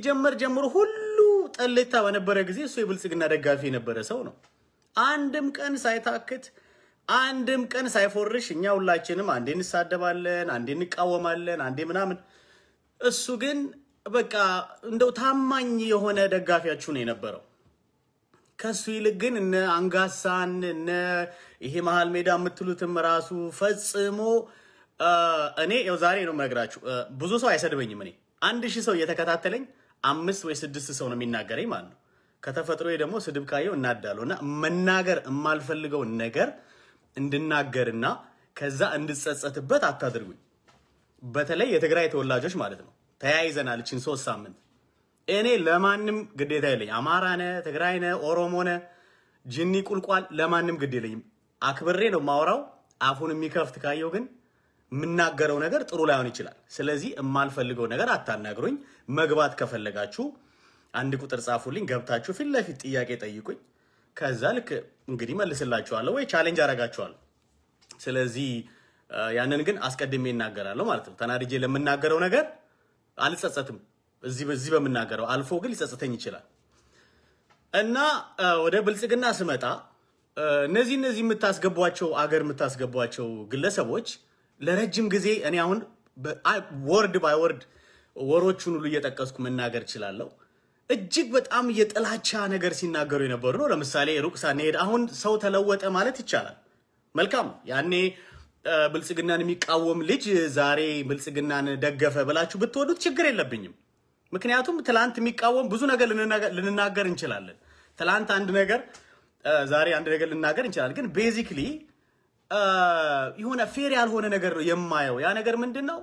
ሲጀመር ጀምሮ ሁሉ ጠሌታ በነበረ ጊዜ እሱ የብልጽግና ደጋፊ የነበረ ሰው ነው። አንድም ቀን ሳይታክት አንድም ቀን ሳይፎርሽ እኛ ሁላችንም አንዴ እንሳደባለን፣ አንዴ እንቃወማለን፣ አንዴ ምናምን። እሱ ግን በቃ እንደው ታማኝ የሆነ ደጋፊያችሁ ነው የነበረው። ከሱ ይልቅ ግን እነ አንጋሳን እነ ይሄ መሀል ሜዳ የምትሉትም ራሱ ፈጽሞ እኔ ያው ዛሬ ነው የምነግራችሁ። ብዙ ሰው አይሰድበኝም። እኔ አንድ ሺህ ሰው እየተከታተለኝ አምስት ወይ ስድስት ሰው ነው የሚናገረኝ ማለት ነው። ከተፈጥሮ ደግሞ ስድብ ካየው እናዳለሁ እና መናገር የማልፈልገውን ነገር እንድናገርና ከዛ እንድጸጸትበት አታድርጉኝ። በተለይ የትግራይ ተወላጆች ማለት ነው። ተያይዘናል እችን ሶስት ሳምንት እኔ ለማንም ግዴታ የለኝ። አማራ ነ ትግራይ ነ ኦሮሞ ነ ጅኒ ቁልቋል ለማንም ግድ የለኝም። አክብሬ ነው ማውራው። አፉን የሚከፍት ካየው ግን የምናገረው ነገር ጥሩ ላይሆን ይችላል። ስለዚህ የማልፈልገው ነገር አታናግሩኝ። መግባት ከፈለጋችሁ አንድ ቁጥር ጻፉልኝ፣ ገብታችሁ ፊት ለፊት ጥያቄ ጠይቁኝ። ከዛ ልክ እንግዲህ መልስላችኋለሁ ወይ ቻሌንጅ አረጋችኋለሁ። ስለዚህ ያንን ግን አስቀድሜ እናገራለሁ ማለት ነው። ተናድጄ ለምናገረው ነገር አልጸጸትም። እዚህ በዚህ በምናገረው አልፎ ግን ሊጸጽተኝ ይችላል እና ወደ ብልጽግና ስመጣ እነዚህ እነዚህ የምታስገቧቸው አገር የምታስገቧቸው ግለሰቦች ለረጅም ጊዜ እኔ አሁን ወርድ ባይ ወርድ ወሮቹን ሁሉ እየጠቀስኩ መናገር እችላለሁ። እጅግ በጣም የጥላቻ ነገር ሲናገሩ የነበሩ ነው። ለምሳሌ ሩቅ ሳንሄድ አሁን ሰው ተለወጠ ማለት ይቻላል። መልካም ያኔ ብልጽግናን የሚቃወም ልጅ ዛሬ ብልጽግናን ደገፈ ብላችሁ ብትወዱት ችግር የለብኝም። ምክንያቱም ትላንት የሚቃወም ብዙ ነገር ልንናገር እንችላለን። ትላንት አንድ ነገር ዛሬ አንድ ነገር ልናገር እንችላለን። ግን ቤዚክሊ የሆነ ፌር ያልሆነ ነገር ነው የማየው። ያ ነገር ምንድን ነው?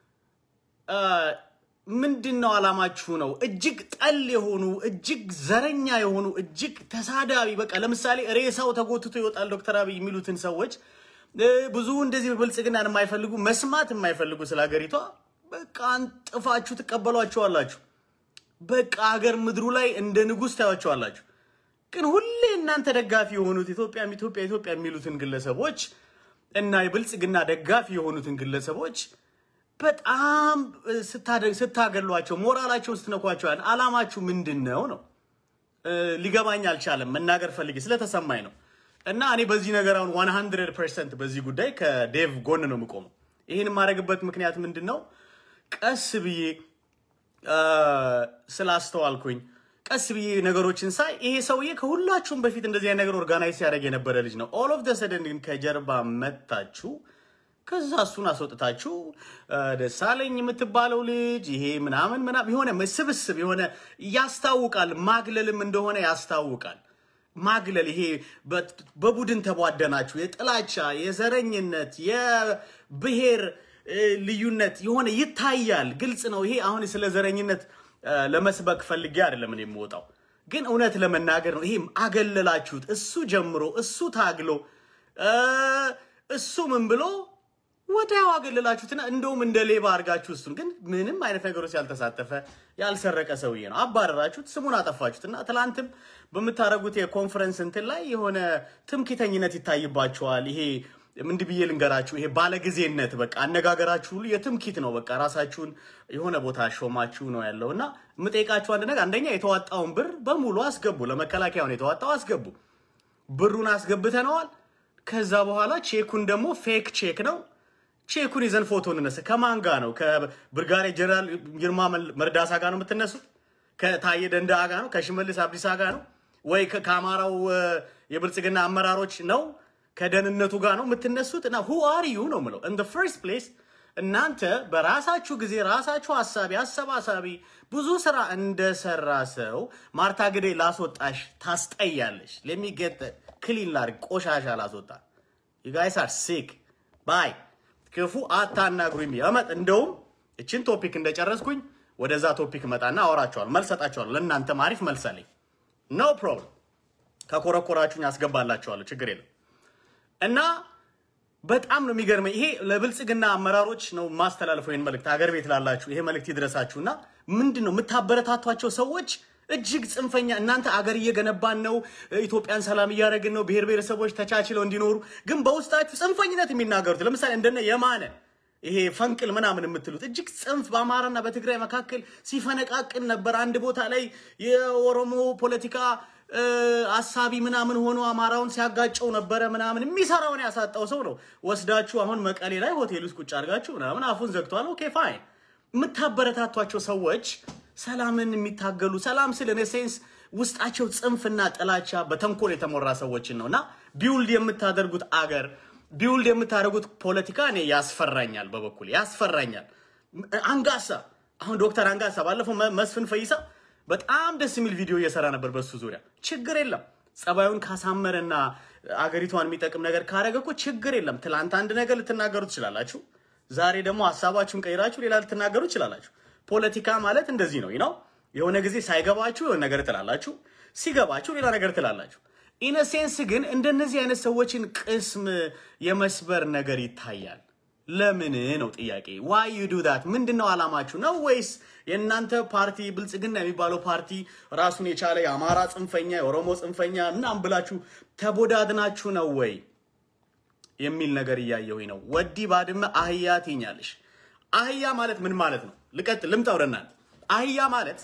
ምንድን ነው አላማችሁ ነው? እጅግ ጠል የሆኑ እጅግ ዘረኛ የሆኑ እጅግ ተሳዳቢ በቃ ለምሳሌ ሬሳው ተጎትቶ ይወጣል ዶክተር አብይ የሚሉትን ሰዎች ብዙ እንደዚህ ብልጽግናን የማይፈልጉ መስማት የማይፈልጉ ስለ ሀገሪቷ በቃ አንጥፋችሁ ትቀበሏቸዋላችሁ። በቃ ሀገር ምድሩ ላይ እንደ ንጉሥ ታያቸዋላችሁ። ግን ሁሌ እናንተ ደጋፊ የሆኑት ኢትዮጵያም ኢትዮጵያ ኢትዮጵያ የሚሉትን ግለሰቦች እና የብልጽግና ደጋፊ የሆኑትን ግለሰቦች በጣም ስታገሏቸው፣ ሞራላቸውን ስትነኳቸዋል። አላማችሁ ምንድን ነው ነው ሊገባኝ አልቻለም። መናገር ፈልጌ ስለተሰማኝ ነው። እና እኔ በዚህ ነገር አሁን 100 ፐርሰንት በዚህ ጉዳይ ከዴቭ ጎን ነው የምቆመው። ይህን የማደርግበት ምክንያት ምንድን ነው? ቀስ ብዬ ስላስተዋልኩኝ ቀስ ብዬ ነገሮችን ሳይ ይሄ ሰውዬ ከሁላችሁም በፊት እንደዚህ አይነት ነገር ኦርጋናይዝ ሲያደርግ የነበረ ልጅ ነው። ኦል ኦፍ ደ ሰደን ግን ከጀርባ መታችሁ፣ ከዛ እሱን አስወጥታችሁ ደሳለኝ የምትባለው ልጅ ይሄ ምናምን ምናምን የሆነ ስብስብ የሆነ ያስታውቃል፣ ማግለልም እንደሆነ ያስታውቃል። ማግለል ይሄ በቡድን ተቧደናችሁ የጥላቻ የዘረኝነት የብሔር ልዩነት የሆነ ይታያል። ግልጽ ነው። ይሄ አሁን ስለ ዘረኝነት ለመስበክ ፈልጌ አይደለም እኔ የምወጣው፣ ግን እውነት ለመናገር ነው። ይሄ አገለላችሁት። እሱ ጀምሮ እሱ ታግሎ እሱ ምን ብሎ ወዲያው አገለላችሁትና እንደውም እንደ ሌባ አድርጋችሁ እሱን ግን ምንም አይነት ነገሮች ያልተሳተፈ ያልሰረቀ ሰውዬ ነው አባረራችሁት፣ ስሙን አጠፋችሁትና ትላንትም በምታደርጉት የኮንፈረንስ እንትን ላይ የሆነ ትምክተኝነት ይታይባችኋል። ይሄ ምንድን ብዬ ልንገራችሁ፣ ይሄ ባለጊዜነት በቃ አነጋገራችሁ ሁሉ የትምኪት ነው። በቃ ራሳችሁን የሆነ ቦታ ሾማችሁ ነው ያለው እና የምጠይቃችሁ አንድ ነገር፣ አንደኛ የተዋጣውን ብር በሙሉ አስገቡ። ለመከላከያውን የተዋጣው አስገቡ። ብሩን አስገብተነዋል። ከዛ በኋላ ቼኩን ደግሞ ፌክ ቼክ ነው ቼኩን ይዘን ፎቶ እንነሳ። ከማን ጋር ነው? ከብርጋዴር ጀነራል ግርማ መርዳሳ ጋር ነው የምትነሱት? ከታየ ደንደአ ጋር ነው? ከሽመልስ አብዲሳ ጋር ነው ወይ ከአማራው የብልጽግና አመራሮች ነው? ከደህንነቱ ጋር ነው የምትነሱት? እና ሁ አር ዩ ነው የምለው። ኢን ፈርስት ፕሌስ እናንተ በራሳችሁ ጊዜ ራሳችሁ ሀሳቢ አሰባሳቢ ብዙ ስራ እንደሰራ ሰው ማርታ ግዴ ላስወጣሽ ታስጠያለሽ። ለሚገጠ ክሊን ላድርግ ቆሻሻ ላስወጣ ዩ ጋይስ አር ሲክ ባይ ክፉ አታናግሩኝ። ያመጥ እንደውም እችን ቶፒክ እንደጨረስኩኝ ወደዛ ቶፒክ መጣና አወራቸዋለሁ፣ መልስ ሰጣቸዋለሁ። ለእናንተም አሪፍ መልስ አለኝ። ኖ ፕሮብለም። ከኮረኮራችሁኝ አስገባላችኋለሁ፣ ችግር የለም። እና በጣም ነው የሚገርመኝ። ይሄ ለብልጽግና አመራሮች ነው ማስተላለፈው ይህን መልእክት፣ ሀገር ቤት ላላችሁ ይሄ መልእክት ይድረሳችሁና ምንድን ነው የምታበረታቷቸው ሰዎች እጅግ ጽንፈኛ እናንተ አገር እየገነባን ነው፣ ኢትዮጵያን ሰላም እያደረግን ነው፣ ብሔር ብሔረሰቦች ተቻችለው እንዲኖሩ ግን በውስጣችሁ ጽንፈኝነት የሚናገሩት ለምሳሌ እንደነ የማነ ይሄ ፈንቅል ምናምን የምትሉት እጅግ ጽንፍ በአማራና በትግራይ መካከል ሲፈነቃቅን ነበር። አንድ ቦታ ላይ የኦሮሞ ፖለቲካ አሳቢ ምናምን ሆኖ አማራውን ሲያጋጨው ነበረ ምናምን የሚሰራውን ያሳጣው ሰው ነው። ወስዳችሁ አሁን መቀሌ ላይ ሆቴል ውስጥ ቁጭ አድርጋችሁ ምናምን አፉን ዘግቷል። ኦኬ ፋይን። የምታበረታቷቸው ሰዎች ሰላምን የሚታገሉ ሰላም ስል እኔ ሴንስ ውስጣቸው ጽንፍና ጥላቻ በተንኮል የተሞራ ሰዎችን ነው እና ቢውልድ የምታደርጉት አገር ቢውልድ የምታደርጉት ፖለቲካ እኔ ያስፈራኛል፣ በበኩል ያስፈራኛል። አንጋሳ አሁን ዶክተር አንጋሳ ባለፈው መስፍን ፈይሳ በጣም ደስ የሚል ቪዲዮ እየሰራ ነበር በሱ ዙሪያ። ችግር የለም ጸባዩን ካሳመረና አገሪቷን የሚጠቅም ነገር ካረገ እኮ ችግር የለም። ትላንት አንድ ነገር ልትናገሩ ትችላላችሁ፣ ዛሬ ደግሞ ሀሳባችሁን ቀይራችሁ ሌላ ልትናገሩ ትችላላችሁ። ፖለቲካ ማለት እንደዚህ ነው ነው የሆነ ጊዜ ሳይገባችሁ የሆነ ነገር ትላላችሁ፣ ሲገባችሁ ሌላ ነገር ትላላችሁ። ኢነሴንስ ግን እንደነዚህ አይነት ሰዎችን ቅስም የመስበር ነገር ይታያል። ለምን ነው ጥያቄ። ዋይ ዩ ዱ ዳት ምንድን ነው አላማችሁ ነው ወይስ የእናንተ ፓርቲ ብልጽግና የሚባለው ፓርቲ ራሱን የቻለ የአማራ ጽንፈኛ የኦሮሞ ጽንፈኛ ምናምን ብላችሁ ተቦዳድናችሁ ነው ወይ የሚል ነገር እያየሁኝ ነው። ወዲ ባድመ አህያ ትኛለሽ። አህያ ማለት ምን ማለት ነው? ልቀጥል ልምጣ ወደ እናንተ። አህያ ማለት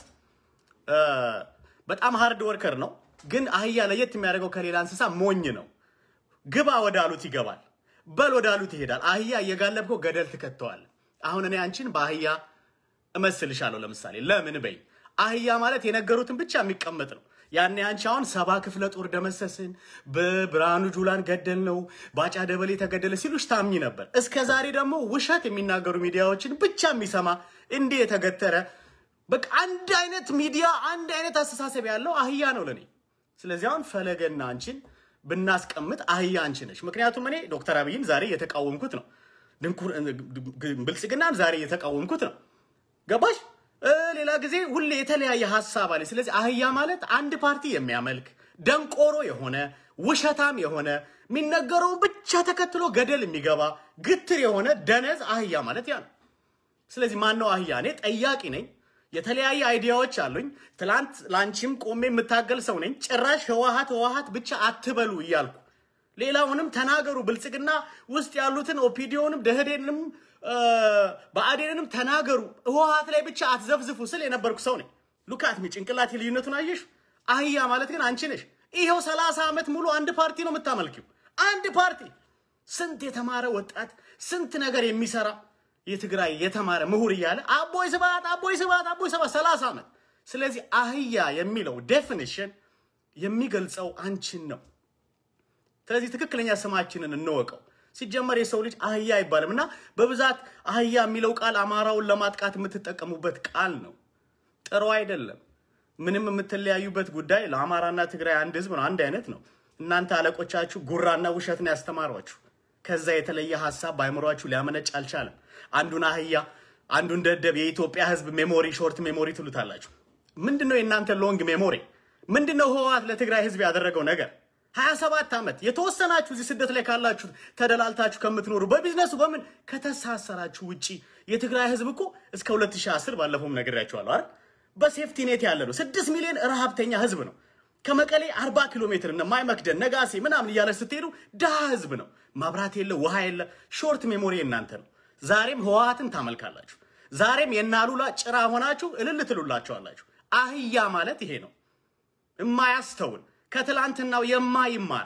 በጣም ሃርድ ወርከር ነው። ግን አህያ ለየት የሚያደርገው ከሌላ እንስሳ ሞኝ ነው። ግባ ወዳሉት ይገባል፣ በል ወዳሉት ይሄዳል። አህያ እየጋለብከው ገደል ትከተዋል። አሁን እኔ አንቺን በአህያ እመስልሻለሁ። ለምሳሌ ለምን በይ። አህያ ማለት የነገሩትን ብቻ የሚቀመጥ ነው። ያኔ አንቺ አሁን ሰባ ክፍለ ጦር ደመሰስን፣ በብርሃኑ ጁላን ገደል ነው፣ ባጫ ደበሌ ተገደለ ሲሉሽ ታምኝ ነበር። እስከ ዛሬ ደግሞ ውሸት የሚናገሩ ሚዲያዎችን ብቻ የሚሰማ እንዲህ የተገተረ በቃ አንድ አይነት ሚዲያ አንድ አይነት አስተሳሰብ ያለው አህያ ነው ለኔ። ስለዚህ አሁን ፈለገና አንቺን ብናስቀምጥ አህያ አንቺ ነሽ። ምክንያቱም እኔ ዶክተር አብይን ዛሬ እየተቃወምኩት ነው፣ ብልጽግናን ዛሬ እየተቃወምኩት ነው። ገባሽ? ሌላ ጊዜ ሁሌ የተለያየ ሀሳብ አለ። ስለዚህ አህያ ማለት አንድ ፓርቲ የሚያመልክ ደንቆሮ የሆነ ውሸታም የሆነ የሚነገረውን ብቻ ተከትሎ ገደል የሚገባ ግትር የሆነ ደነዝ አህያ ማለት ያ ነው። ስለዚህ ማን ነው አህያ? እኔ ጠያቂ ነኝ። የተለያየ አይዲያዎች አሉኝ። ትላንት ላንቺም ቆሜ የምታገል ሰው ነኝ። ጭራሽ ህወሀት ህወሀት ብቻ አትበሉ እያልኩ ሌላውንም ተናገሩ። ብልጽግና ውስጥ ያሉትን ኦፒዲዮንም ደህዴንም በአዴንንም ተናገሩ። ህወሀት ላይ ብቻ አትዘፍዝፉ ስል የነበርኩ ሰው ነኝ። ሉካትሚ ጭንቅላት ልዩነቱን አየሽ? አህያ ማለት ግን አንቺ ነሽ። ይኸው ሰላሳ ዓመት ሙሉ አንድ ፓርቲ ነው የምታመልኪው። አንድ ፓርቲ ስንት የተማረ ወጣት ስንት ነገር የሚሰራ የትግራይ የተማረ ምሁር እያለ አቦይ ስብሃት አቦይ ስብሃት አቦይ ስብሃት ሰላሳ ዓመት። ስለዚህ አህያ የሚለው ዴፊኒሽን የሚገልጸው አንቺን ነው። ስለዚህ ትክክለኛ ስማችንን እንወቀው። ሲጀመር የሰው ልጅ አህያ አይባልም እና በብዛት አህያ የሚለው ቃል አማራውን ለማጥቃት የምትጠቀሙበት ቃል ነው። ጥሩ አይደለም። ምንም የምትለያዩበት ጉዳይ ለአማራና ትግራይ አንድ ህዝብ ነው፣ አንድ አይነት ነው። እናንተ አለቆቻችሁ ጉራና ውሸትን ያስተማሯችሁ ከዛ የተለየ ሀሳብ በአይምሯችሁ ሊያመነጭ አልቻለም። አንዱን አህያ አንዱን ደደብ የኢትዮጵያ ህዝብ ሜሞሪ ሾርት ሜሞሪ ትሉታላችሁ። ምንድን ነው የእናንተ ሎንግ ሜሞሪ? ምንድን ነው ህወሓት ለትግራይ ህዝብ ያደረገው ነገር? ሀያ ሰባት ዓመት የተወሰናችሁ እዚህ ስደት ላይ ካላችሁ ተደላልታችሁ ከምትኖሩ በቢዝነሱ በምን ከተሳሰራችሁ ውጪ የትግራይ ህዝብ እኮ እስከ 2010 ባለፈውም ነግሬያችኋለሁ አይደል? በሴፍቲ ኔት ያለ ነው። ስድስት ሚሊዮን ረሃብተኛ ህዝብ ነው። ከመቀሌ 40 ኪሎ ሜትር እነ ማይመክደን ነጋሴ ምናምን እያለ ስትሄዱ ድሃ ህዝብ ነው። መብራት የለ፣ ውሃ የለ። ሾርት ሜሞሪ እናንተ ነው። ዛሬም ህወሓትን ታመልካላችሁ። ዛሬም የናሉላ ጭራ ሆናችሁ እልል ትሉላችኋላችሁ። አህያ ማለት ይሄ ነው። የማያስተውል ከትላንትናው የማይማር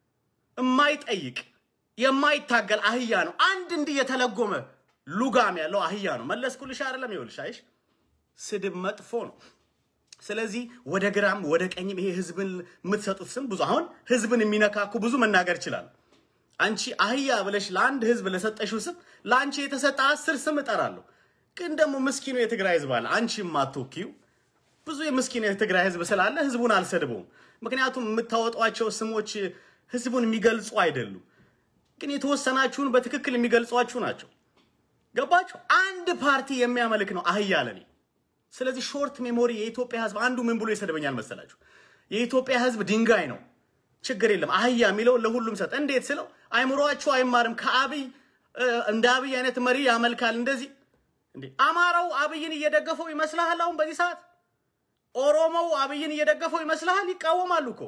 የማይጠይቅ የማይታገል አህያ ነው። አንድ እንዲህ የተለጎመ ሉጋም ያለው አህያ ነው። መለስኩልሽ አይደለም? ይኸውልሽ፣ አይሽ ስድብ መጥፎ ነው። ስለዚህ ወደ ግራም ወደ ቀኝም ይሄ ህዝብን የምትሰጡት ስም ብዙ አሁን ህዝብን የሚነካኩ ብዙ መናገር ይችላል። አንቺ አህያ ብለሽ ለአንድ ህዝብ ለሰጠሽው ስም ለአንቺ የተሰጠ አስር ስም እጠራለሁ። ግን ደግሞ ምስኪኑ የትግራይ ህዝብ አለ አንቺ የማትወኪው ብዙ የምስኪን የትግራይ ህዝብ ስላለ ህዝቡን አልሰድበውም። ምክንያቱም የምታወጧቸው ስሞች ህዝቡን የሚገልጹ አይደሉም። ግን የተወሰናችሁን በትክክል የሚገልጿችሁ ናቸው። ገባችሁ? አንድ ፓርቲ የሚያመልክ ነው አህያ ለኔ። ስለዚህ ሾርት ሜሞሪ የኢትዮጵያ ህዝብ አንዱ ምን ብሎ ይሰድበኛል መሰላችሁ? የኢትዮጵያ ህዝብ ድንጋይ ነው። ችግር የለም አህያ የሚለው ለሁሉም ሰጥ። እንዴት ስለው አይምሯችሁ አይማርም። ከአብይ እንደ አብይ አይነት መሪ ያመልካል። እንደዚህ እንዴ አማራው አብይን እየደገፈው ይመስልሃል? አሁን በዚህ ሰዓት ኦሮሞው አብይን እየደገፈው ይመስልሃል? ይቃወማሉ እኮ።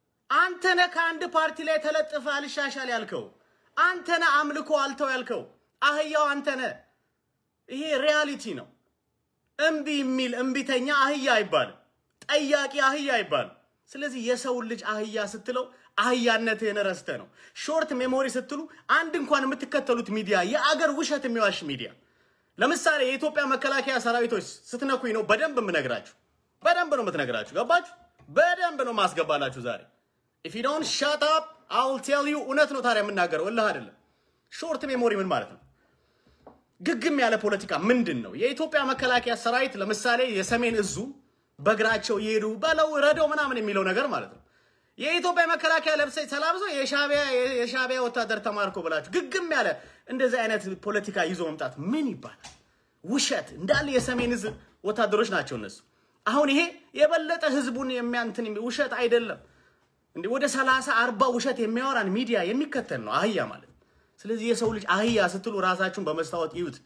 አንተነ ከአንድ ፓርቲ ላይ ተለጥፈ አልሻሻል ያልከው፣ አንተነ አምልኮ አልተው ያልከው። አህያው አንተ ነህ። ይሄ ሪያሊቲ ነው። እምቢ የሚል እምቢተኛ አህያ አይባልም። ጠያቂ አህያ አይባልም። ስለዚህ የሰውን ልጅ አህያ ስትለው አህያነትህን ረስተ ነው። ሾርት ሜሞሪ ስትሉ አንድ እንኳን የምትከተሉት ሚዲያ የአገር ውሸት የሚዋሽ ሚዲያ ለምሳሌ የኢትዮጵያ መከላከያ ሰራዊቶች ስትነኩኝ ነው በደንብ የምነግራችሁ። በደንብ ነው የምትነግራችሁ። ገባችሁ? በደንብ ነው ማስገባላችሁ ዛሬ ኢፍ ዩ ዶንት ሻት አፕ አይ ዊል ቴል ዩ። እውነት ነው ታዲያ የምናገረው እልህ አይደለም። ሾርት ሜሞሪ ምን ማለት ነው? ግግም ያለ ፖለቲካ ምንድን ነው? የኢትዮጵያ መከላከያ ሰራዊት ለምሳሌ የሰሜን እዙ በእግራቸው እየሄዱ በለው ረደው ምናምን የሚለው ነገር ማለት ነው። የኢትዮጵያ መከላከያ ለብሰ ተላብሰው የሻቢያ ወታደር ተማርኮ ብላችሁ ግግም ያለ እንደዚህ አይነት ፖለቲካ ይዞ መምጣት ምን ይባላል? ውሸት እንዳለ የሰሜን እዝ ወታደሮች ናቸው እነሱ። አሁን ይሄ የበለጠ ህዝቡን የሚያንትን ውሸት አይደለም እንዴ? ወደ ሰላሳ አርባ ውሸት የሚያወራን ሚዲያ የሚከተል ነው አህያ ማለት። ስለዚህ የሰው ልጅ አህያ ስትሉ ራሳችሁን በመስታወት ይዩት።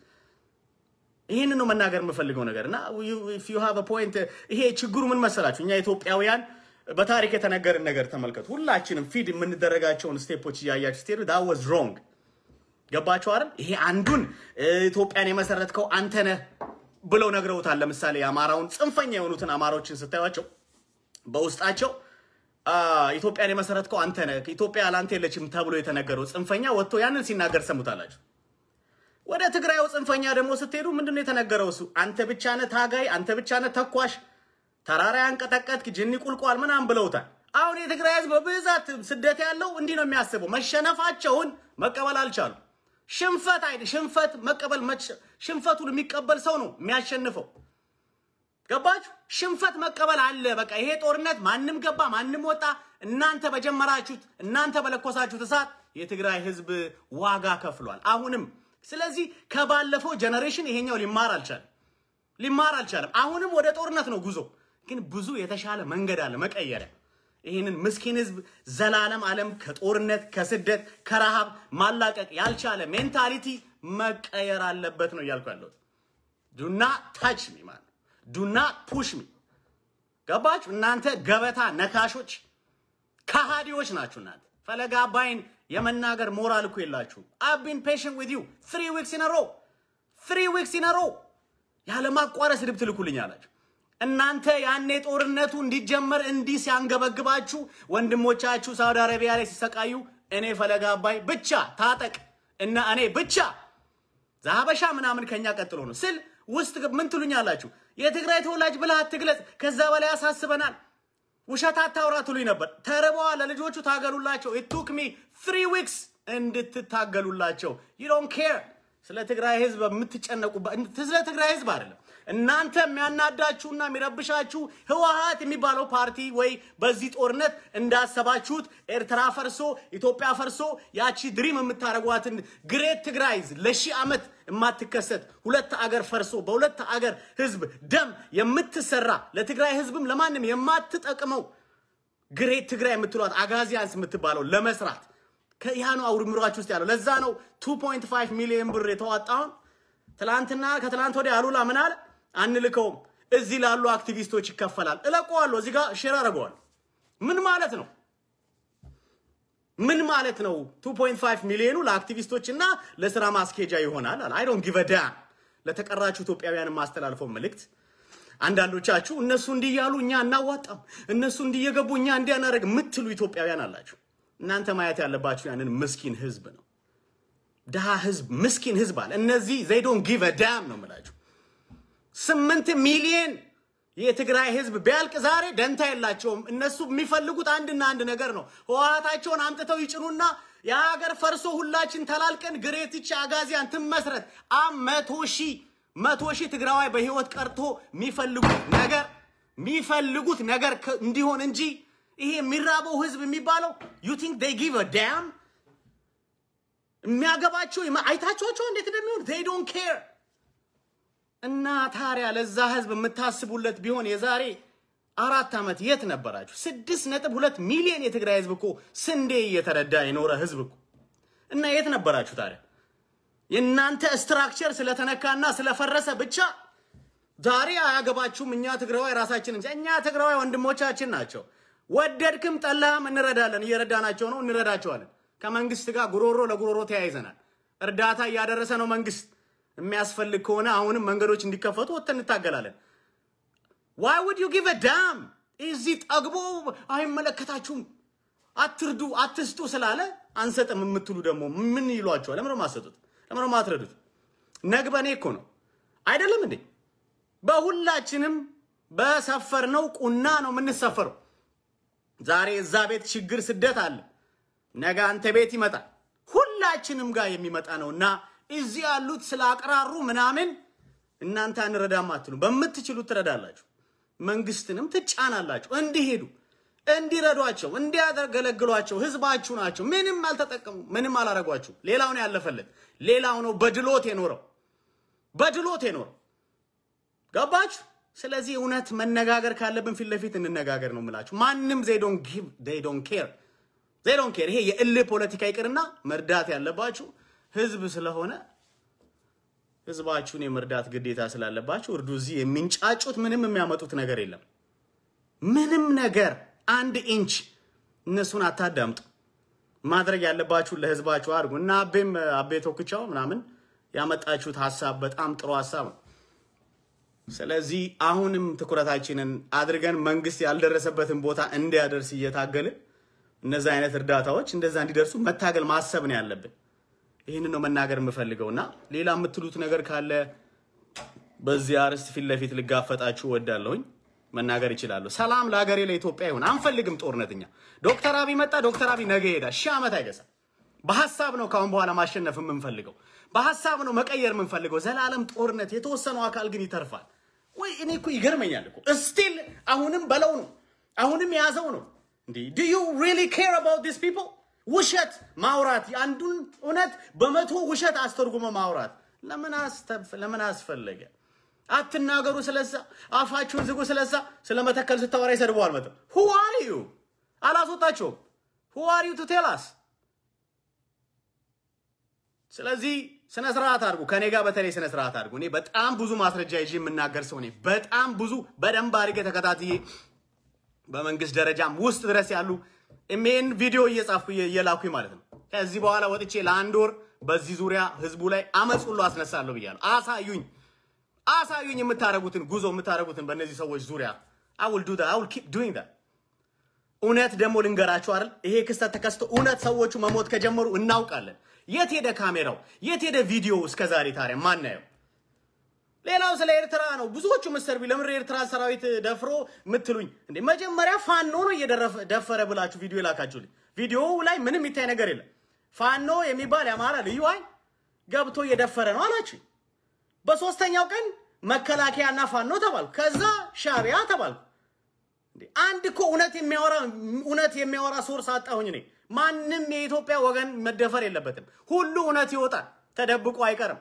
ይህን ነው መናገር የምፈልገው ነገር እና ዩ ሃቭ ፖይንት። ይሄ ችግሩ ምን መሰላችሁ? እኛ ኢትዮጵያውያን በታሪክ የተነገርን ነገር ተመልከቱ። ሁላችንም ፊድ የምንደረጋቸውን ስቴፖች እያያችሁ ስትሄዱ ዳት ዋዝ ሮንግ። ገባችሁ አይደል? ይሄ አንዱን ኢትዮጵያን የመሰረትከው አንተ ነህ ብለው ነግረውታል። ለምሳሌ የአማራውን ጽንፈኛ የሆኑትን አማራዎችን ስታዩቸው በውስጣቸው ኢትዮጵያን የመሰረትከው አንተ ነህ፣ ኢትዮጵያ ላንተ የለችም ተብሎ የተነገረው ጽንፈኛ ወጥቶ ያንን ሲናገር ሰሙታላችሁ። ወደ ትግራዩ ጽንፈኛ ደግሞ ስትሄዱ ምንድን ነው የተነገረው? እሱ አንተ ብቻ ነህ ታጋይ፣ አንተ ብቻ ነህ ተኳሽ፣ ተራራ ያንቀጠቀጥክ፣ ጅኒ ቁልቋል ምናምን ብለውታል። አሁን የትግራይ ህዝብ በብዛት ስደት ያለው እንዲህ ነው የሚያስበው። መሸነፋቸውን መቀበል አልቻሉ። ሽንፈት አይደል ሽንፈት መቀበል ሽንፈቱን የሚቀበል ሰው ነው የሚያሸንፈው። ገባችሁ? ሽንፈት መቀበል አለ። በቃ ይሄ ጦርነት ማንም ገባ ማንም ወጣ፣ እናንተ በጀመራችሁት እናንተ በለኮሳችሁት እሳት የትግራይ ህዝብ ዋጋ ከፍሏል። አሁንም ስለዚህ ከባለፈው ጀነሬሽን ይሄኛው ሊማር አልቻለም፣ ሊማር አልቻለም። አሁንም ወደ ጦርነት ነው ጉዞ። ግን ብዙ የተሻለ መንገድ አለ መቀየሪያ። ይህንን ምስኪን ህዝብ ዘላለም ዓለም ከጦርነት ከስደት ከረሃብ ማላቀቅ ያልቻለ ሜንታሊቲ መቀየር አለበት ነው እያልኩ ያለሁት። ዱና ታች ሚ ማለት ዱና ፑሽ ሚ ገባችሁ? እናንተ ገበታ ነካሾች ከሃዲዎች ናችሁ። እናንተ ፈለገ አባይን የመናገር ሞራል እኮ የላችሁም። አቢን ፔሽንት ዊዝ ዩ ትሪ ዊክስ ኢን ሮ ትሪ ዊክስ ኢን ሮ ያለማቋረጥ ስድብ ትልኩልኝ አላችሁ። እናንተ ያኔ ጦርነቱ እንዲጀመር እንዲህ ሲያንገበግባችሁ ወንድሞቻችሁ ሳውዲ አረቢያ ላይ ሲሰቃዩ እኔ ፈለገ አባይ ብቻ ታጠቅ እና እኔ ብቻ ዛበሻ ምናምን ከኛ ቀጥሎ ነው ስል ውስጥ ምን ትሉኛላችሁ? የትግራይ ተወላጅ ብለህ አትግለጽ፣ ከዛ በላይ ያሳስበናል፣ ውሸት አታውራ ትሉኝ ነበር። ተርበዋል፣ ለልጆቹ ታገሉላቸው። ኢት ቱክ ሚ ትሪ ዊክስ እንድትታገሉላቸው። ዩ ዶንት ኬር ስለ ትግራይ ህዝብ የምትጨነቁበት ስለ ትግራይ ህዝብ አይደለም። እናንተ የሚያናዳችሁና የሚረብሻችሁ ህወሓት የሚባለው ፓርቲ ወይ በዚህ ጦርነት እንዳሰባችሁት ኤርትራ ፈርሶ ኢትዮጵያ ፈርሶ ያቺ ድሪም የምታደርጓትን ግሬት ትግራይ ለሺህ ዓመት የማትከሰት ሁለት አገር ፈርሶ በሁለት አገር ህዝብ ደም የምትሰራ ለትግራይ ህዝብም ለማንም የማትጠቅመው ግሬት ትግራይ የምትሏት አጋዚያንስ የምትባለው ለመስራት ያ ነው አውርምሯችሁ ውስጥ ያለው። ለዛ ነው 2.5 ሚሊዮን ብር የተዋጣውን ትላንትና ከትላንት ወዲያ አሉላ ምን አለ? አንልከውም፣ እዚህ ላሉ አክቲቪስቶች ይከፈላል። እለቀዋለሁ፣ እዚህ ጋር ሼር አደርገዋለሁ። ምን ማለት ነው? ምን ማለት ነው? 2.5 ሚሊዮኑ ለአክቲቪስቶች እና ለስራ ማስኬጃ ይሆናል አለ። አይ ዶንት ጊቭ አ ዳም። ለተቀራችሁ ኢትዮጵያውያን የማስተላልፈው መልእክት አንዳንዶቻችሁ እነሱ እንዲህ እያሉ እኛ እናዋጣም፣ እነሱ እንዲህ እየገቡ እኛ እንዲህ አናደርግ የምትሉ ኢትዮጵያውያን አላችሁ። እናንተ ማየት ያለባችሁ ያንን ምስኪን ህዝብ ነው። ድሃ ህዝብ፣ ምስኪን ህዝብ አለ። እነዚህ ዘይ ዶንት ጊቭ አ ዳም ነው የምላችሁ። ስምንት ሚሊዮን የትግራይ ህዝብ ቢያልቅ ዛሬ ደንታ የላቸውም። እነሱ የሚፈልጉት አንድና አንድ ነገር ነው። ህወሓታቸውን አምጥተው ይጭኑና የሀገር ፈርሶ ሁላችን ተላልቀን ግሬትች አጋዚያን ትመስረት አ መቶ ሺህ መቶ ሺህ ትግራዋይ በህይወት ቀርቶ የሚፈልጉት ነገር የሚፈልጉት ነገር እንዲሆን እንጂ ይሄ የሚራበው ህዝብ የሚባለው ዩ ቲንክ ዴይ ጊቭ አ ዳም የሚያገባቸው አይታችኋቸው እንዴት እንደሚሆን ዴይ ዶንት ኬር እና ታዲያ ለዛ ህዝብ የምታስቡለት ቢሆን የዛሬ አራት ዓመት የት ነበራችሁ? ስድስት ነጥብ ሁለት ሚሊዮን የትግራይ ህዝብ እኮ ስንዴ እየተረዳ የኖረ ህዝብ እኮ እና የት ነበራችሁ ታዲያ? የእናንተ ስትራክቸር ስለተነካና ስለፈረሰ ብቻ ዛሬ አያገባችሁም። እኛ ትግራዋይ ራሳችን እንጂ እኛ ትግራዋይ ወንድሞቻችን ናቸው። ወደድክም ጠላህም እንረዳለን። እየረዳናቸው ነው፣ እንረዳቸዋለን። ከመንግስት ጋር ጉሮሮ ለጉሮሮ ተያይዘናል። እርዳታ እያደረሰ ነው መንግስት። የሚያስፈልግ ከሆነ አሁንም መንገዶች እንዲከፈቱ ወጥተን እንታገላለን። ዋይ ውድ ዩ ጊቭ ዳም እዚህ ጠግቦ አይመለከታችሁም አትርዱ አትስጡ ስላለ አንሰጥም የምትሉ ደግሞ ምን ይሏቸዋል? ለምን ማሰጡት? ለምን ማትረዱት? ነግበኔ እኮ ነው አይደለም እንዴ? በሁላችንም በሰፈርነው ቁና ነው የምንሰፈረው። ዛሬ እዛ ቤት ችግር ስደት አለ፣ ነገ አንተ ቤት ይመጣል። ሁላችንም ጋር የሚመጣ ነው እና እዚህ ያሉት ስለ አቅራሩ ምናምን እናንተ አንረዳም አትሉ። በምትችሉት ትረዳላችሁ፣ መንግስትንም ትጫናላችሁ እንዲሄዱ እንዲረዷቸው እንዲያገለግሏቸው። ህዝባችሁ ናቸው። ምንም አልተጠቀሙ፣ ምንም አላረጓችሁ። ሌላው ነው ያለፈለት። ሌላው ነው በድሎት የኖረው በድሎት የኖረው ገባችሁ? ስለዚህ እውነት መነጋገር ካለብን ፊት ለፊት እንነጋገር ነው የምላችሁ። ማንም ዜይ ዶንት ጊቭ ዜይ ዶንት ኬር ዜይ ዶንት ኬር። ይሄ የእልህ ፖለቲካ ይቅርና መርዳት ያለባችሁ ህዝብ ስለሆነ ህዝባችሁን የመርዳት ግዴታ ስላለባችሁ እርዱ። እዚህ የሚንጫጩት ምንም የሚያመጡት ነገር የለም። ምንም ነገር አንድ ኢንች እነሱን አታዳምጡ። ማድረግ ያለባችሁን ለህዝባችሁ አድርጉ እና አቤም አቤ ቶክቻው ምናምን ያመጣችሁት ሀሳብ በጣም ጥሩ ሀሳብ ነው። ስለዚህ አሁንም ትኩረታችንን አድርገን መንግስት ያልደረሰበትን ቦታ እንዲያደርስ እየታገልን እነዚ አይነት እርዳታዎች እንደዛ እንዲደርሱ መታገል ማሰብ ነው ያለብን። ይህንን ነው መናገር የምፈልገው እና ሌላ የምትሉት ነገር ካለ በዚህ አርዕስት ፊት ለፊት ልጋፈጣችሁ እወዳለሁኝ። መናገር ይችላሉ። ሰላም ለሀገሬ ለኢትዮጵያ ይሁን። አንፈልግም ጦርነትኛ። ዶክተር አብይ መጣ፣ ዶክተር አብይ ነገ ይሄዳል። ሺህ ዓመት አይገዛም። በሀሳብ ነው ካሁን በኋላ ማሸነፍ የምንፈልገው፣ በሀሳብ ነው መቀየር የምንፈልገው። ዘላለም ጦርነት፣ የተወሰነው አካል ግን ይተርፋል ወይ? እኔ እኮ ይገርመኛል እኮ ስቲል አሁንም በለው ነው አሁንም የያዘው ነው እንዴ? ዱ ዩ ሪሊ ኬር አባውት ዲስ ፒፕል? ውሸት ማውራት የአንዱን እውነት በመቶ ውሸት አስተርጉመ ማውራት ለምን አስፈለገ? አትናገሩ ስለዛ፣ አፋችሁን ዝጉ ስለዛ። ስለ መተከል ስታወራ ይሰድበዋል። መጠ ሁ አር ዩ አላስወጣቸውም። ሁ አር ዩ ቱ ቴል አስ። ስለዚህ ስነ ስርዓት አድርጉ። ከኔ ጋር በተለይ ስነ ስርዓት አድርጉ። እኔ በጣም ብዙ ማስረጃ ይዤ የምናገር ሰው ነኝ። በጣም ብዙ በደንብ አድርጌ ተከታትዬ በመንግስት ደረጃም ውስጥ ድረስ ያሉ ኢሜን ቪዲዮ እየጻፍኩ እየላኩኝ ማለት ነው። ከዚህ በኋላ ወጥቼ ለአንድ ወር በዚህ ዙሪያ ህዝቡ ላይ አመፅ ሁሉ አስነሳለሁ ብያለሁ። አሳዩኝ አሳዩኝ የምታደርጉትን ጉዞ የምታደርጉትን በእነዚህ ሰዎች ዙሪያ አውል ዱ አውል ኪፕ ዱይንግ ዳት። እውነት ደግሞ ልንገራችሁ አይደል ይሄ ክስተት ተከስቶ እውነት ሰዎቹ መሞት ከጀመሩ እናውቃለን። የት ሄደ ካሜራው? የት ሄደ ቪዲዮ? እስከ ዛሬ ታዲያ ማናየው? ሌላው ስለ ኤርትራ ነው። ብዙዎቹ ምሰርቢ ለምን ኤርትራ ሰራዊት ደፍሮ ምትሉኝ እንዴ? መጀመሪያ ፋኖ ነው እየደፈረ ብላችሁ ቪዲዮ የላካችሁልኝ። ቪዲዮው ላይ ምንም የሚታይ ነገር የለም። ፋኖ የሚባል የአማራ ልዩ ኃይል ገብቶ እየደፈረ ነው አላችሁ። በሶስተኛው ቀን መከላከያና ፋኖ ተባልኩ። ከዛ ሻቢያ ተባልኩ። አንድ እኮ እውነት የሚያወራ እውነት የሚያወራ ሶርስ አጣሁኝ እኔ። ማንም የኢትዮጵያ ወገን መደፈር የለበትም። ሁሉ እውነት ይወጣል፣ ተደብቆ አይቀርም።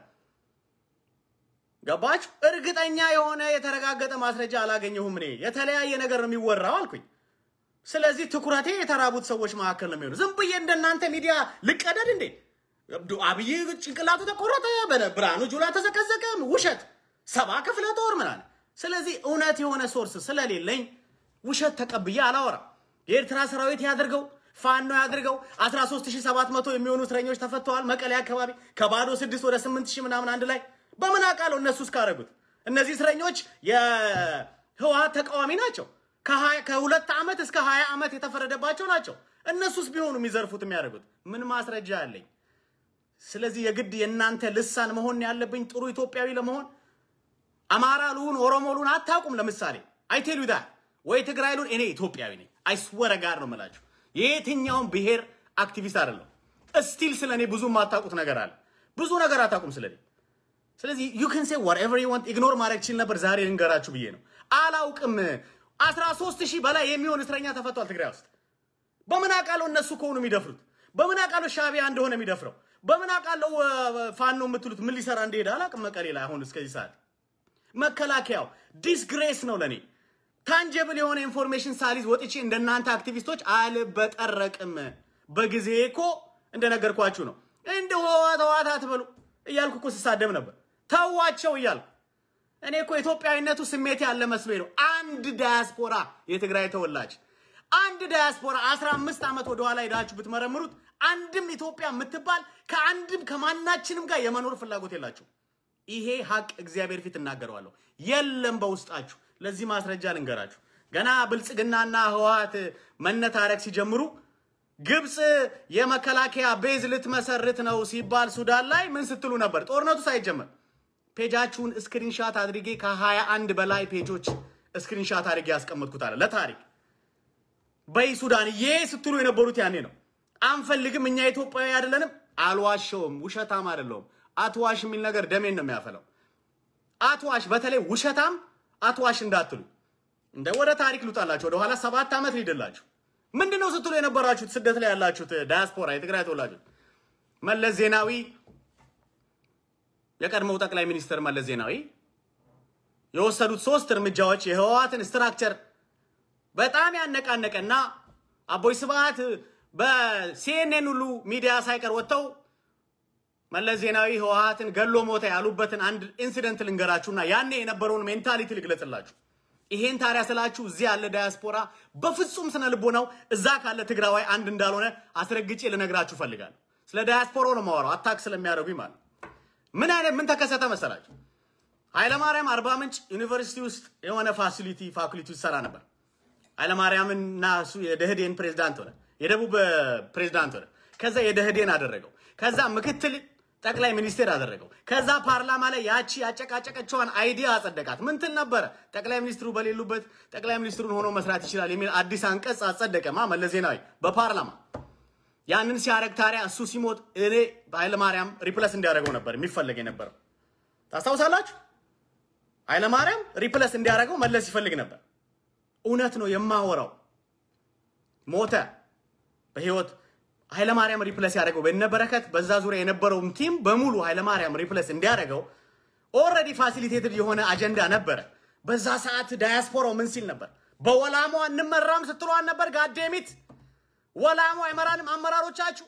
ገባችሁ? እርግጠኛ የሆነ የተረጋገጠ ማስረጃ አላገኘሁም እኔ። የተለያየ ነገር ነው የሚወራው አልኩኝ። ስለዚህ ትኩረቴ የተራቡት ሰዎች መካከል ነው የሚሆኑ። ዝም ብዬ እንደናንተ ሚዲያ ልቀደድ እንዴ? አብይ ጭንቅላቱ ተቆረጠ፣ ብርሃኑ ጁላ ተዘቀዘቀ፣ ውሸት ሰባ ክፍለ ጦር ምናምን። ስለዚህ እውነት የሆነ ሶርስ ስለሌለኝ ውሸት ተቀብዬ አላወራም። የኤርትራ ሰራዊት ያድርገው ፋኖ ያድርገው 13700 የሚሆኑ እስረኞች ተፈተዋል። መቀሌ አካባቢ ከባዶ 6 ወደ 8000 ምናምን አንድ ላይ በምን አውቃለሁ? እነሱ እስካደረጉት እነዚህ እስረኞች የህወሀት ተቃዋሚ ናቸው። ከሁለት ዓመት እስከ 20 ዓመት የተፈረደባቸው ናቸው። እነሱስ ቢሆኑ የሚዘርፉት የሚያደርጉት ምን ማስረጃ አለኝ? ስለዚህ የግድ የእናንተ ልሳን መሆን ያለብኝ ጥሩ ኢትዮጵያዊ ለመሆን አማራ ልሁን ኦሮሞ ልሁን አታውቁም። ለምሳሌ አይቴሉ ዳ ወይ ትግራይ ልሁን እኔ ኢትዮጵያዊ ነኝ። አይስወረ ጋር ነው የምላችሁ። የየትኛውም ብሔር አክቲቪስት አይደለም። እስቲል ስለ እኔ ብዙ የማታውቁት ነገር አለ። ብዙ ነገር አታውቁም ስለ እኔ። ስለዚህ ዩ ካን ሴ ዋትኤቨር ዩ ዋንት ኢግኖር ማድረግ ችል ነበር። ዛሬ ልንገራችሁ ብዬ ነው። አላውቅም። 13 ሺህ በላይ የሚሆን እስረኛ ተፈቷል ትግራይ ውስጥ። በምን አውቃለሁ እነሱ ከሆኑ የሚደፍሩት? በምን አውቃለሁ ሻቢያ እንደሆነ የሚደፍረው? በምን አውቃለሁ ፋኖ የምትሉት ምን ሊሰራ እንደሄደ አላውቅም። መቀሌ ላይ አሁን እስከዚህ ሰዓት መከላከያው ዲስግሬስ ነው ለእኔ። ታንጀብል የሆነ ኢንፎርሜሽን ሳሊዝ ወጥቼ እንደናንተ አክቲቪስቶች አልበጠረቅም። በጊዜ እኮ እንደነገርኳችሁ ነው። እንደ ህወሓት ህወሓት አትበሉ እያልኩ እኮ ስሳደብ ነበር። ተዋቸው እያልኩ እኔ እኮ ኢትዮጵያዊነቱ ስሜት ያለ መስሎኝ ነው። አንድ ዳያስፖራ የትግራይ ተወላጅ አንድ ዳያስፖራ አስራ አምስት ዓመት ወደኋላ ሄዳችሁ ብትመረምሩት አንድም ኢትዮጵያ የምትባል ከአንድም ከማናችንም ጋር የመኖር ፍላጎት የላችሁ። ይሄ ሀቅ እግዚአብሔር ፊት እናገረዋለሁ። የለም በውስጣችሁ። ለዚህ ማስረጃ ልንገራችሁ። ገና ብልጽግናና ህወሓት መነታረክ ሲጀምሩ ግብፅ የመከላከያ ቤዝ ልትመሰርት ነው ሲባል ሱዳን ላይ ምን ስትሉ ነበር? ጦርነቱ ሳይጀመር ፔጃችሁን ስክሪንሻት አድርጌ ከሀያ አንድ በላይ ፔጆች ስክሪንሻት አድርጌ ያስቀመጥኩት አለ ለታሪክ በይ ሱዳን ዬ ስትሉ የነበሩት ያኔ ነው። አንፈልግም፣ እኛ ኢትዮጵያዊ አይደለንም። አልዋሸውም፣ ውሸታም አይደለሁም። አትዋሽ የሚል ነገር ደሜን ነው የሚያፈለው። አትዋሽ፣ በተለይ ውሸታም አትዋሽ እንዳትሉ። እንደ ወደ ታሪክ ልውጣላችሁ፣ ወደኋላ ሰባት ዓመት ሊድላችሁ። ምንድን ነው ስትሉ የነበራችሁት ስደት ላይ ያላችሁት ዳያስፖራ የትግራይ ተወላጆች መለስ ዜናዊ የቀድሞው ጠቅላይ ሚኒስትር መለስ ዜናዊ የወሰዱት ሶስት እርምጃዎች የህወሓትን ስትራክቸር በጣም ያነቃነቀና አቦይ ስብሃት በሲኤንኤን ሁሉ ሚዲያ ሳይቀር ወጥተው መለስ ዜናዊ ህወሓትን ገሎ ሞተ ያሉበትን አንድ ኢንሲደንት ልንገራችሁና ያኔ የነበረውን ሜንታሊቲ ልግለጽላችሁ። ይሄን ታዲያ ስላችሁ እዚህ ያለ ዳያስፖራ በፍጹም ስነ ልቦናው እዛ ካለ ትግራዋይ አንድ እንዳልሆነ አስረግጬ ልነግራችሁ ፈልጋለሁ። ስለ ዳያስፖራው ነው የማወራው፣ አታክ ስለሚያደርጉኝ ማለት ምን አይነት ምን ተከሰተ መሰላችሁ? ኃይለማርያም አርባ ምንጭ ዩኒቨርሲቲ ውስጥ የሆነ ፋሲሊቲ ፋኩሊቲ ውስጥ ሰራ ነበር። ኃይለማርያምን እና እሱ የደህዴን ፕሬዝዳንት ሆነ፣ የደቡብ ፕሬዝዳንት ሆነ። ከዛ የደህዴን አደረገው። ከዛ ምክትል ጠቅላይ ሚኒስቴር አደረገው። ከዛ ፓርላማ ላይ ያቺ ያጨቃጨቀችዋን አይዲያ አጸደቃት። ምን ትል ነበረ? ጠቅላይ ሚኒስትሩ በሌሉበት ጠቅላይ ሚኒስትሩን ሆኖ መስራት ይችላል የሚል አዲስ አንቀጽ አጸደቀማ መለስ ዜናዊ በፓርላማ። ያንን ሲያደርግ ታዲያ እሱ ሲሞት እኔ ኃይለማርያም ሪፕለስ እንዲያደርገው ነበር የሚፈለግ የነበረው። ታስታውሳላችሁ? ኃይለማርያም ሪፕለስ እንዲያደርገው መለስ ይፈልግ ነበር። እውነት ነው የማወራው። ሞተ በህይወት ኃይለማርያም ሪፕለስ ያደረገው በነበረከት በዛ ዙሪያ የነበረውም ቲም በሙሉ ኃይለማርያም ሪፕለስ እንዲያደርገው ኦልሬዲ ፋሲሊቴትድ የሆነ አጀንዳ ነበረ። በዛ ሰዓት ዳያስፖራው ምን ሲል ነበር? በወላሞ እንመራም ስትሏን ነበር። ጋዴሚት ወላሞ አይመራንም አመራሮቻችሁ።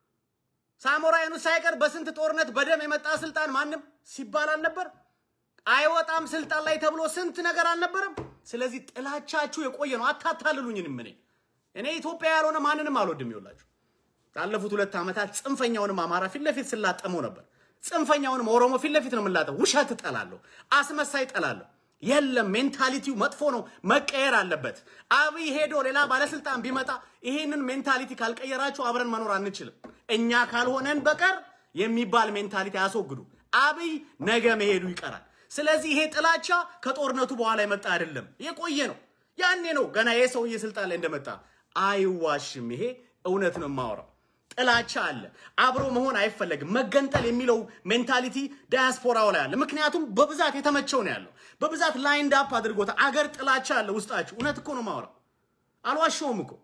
ሳሞራ የኑስ ሳይቀር በስንት ጦርነት በደም የመጣ ስልጣን ማንም ሲባል አልነበር? አይወጣም ስልጣን ላይ ተብሎ ስንት ነገር አልነበረም? ስለዚህ ጥላቻችሁ የቆየ ነው። አታታልሉኝንም። እኔ እኔ ኢትዮጵያ ያልሆነ ማንንም አልወድም። ይውላችሁ ላለፉት ሁለት ዓመታት ጽንፈኛውንም አማራ ፊት ለፊት ስላጠመው ነበር። ጽንፈኛውንም ኦሮሞ ፊት ለፊት ነው የምላጠው። ውሸት እጠላለሁ፣ አስመሳይ እጠላለሁ። የለም ሜንታሊቲው መጥፎ ነው፣ መቀየር አለበት። አብይ ሄዶ ሌላ ባለስልጣን ቢመጣ ይሄንን ሜንታሊቲ ካልቀየራችሁ አብረን መኖር አንችልም። እኛ ካልሆነን በቀር የሚባል ሜንታሊቲ አያስወግዱ። አብይ ነገ መሄዱ ይቀራል። ስለዚህ ይሄ ጥላቻ ከጦርነቱ በኋላ የመጣ አይደለም፣ የቆየ ነው። ያኔ ነው ገና ይሄ ሰውዬ ስልጣን ላይ እንደመጣ አይዋሽም። ይሄ እውነት ነው የማወራው። ጥላቻ አለ። አብሮ መሆን አይፈለግም። መገንጠል የሚለው ሜንታሊቲ ዳያስፖራው ላይ አለ። ምክንያቱም በብዛት የተመቸው ነው ያለው። በብዛት ላይንድ አፕ አድርጎታል። አገር ጥላቻ አለ ውስጣችሁ። እውነት እኮ ነው የማወራው፣ አልዋሸውም እኮ።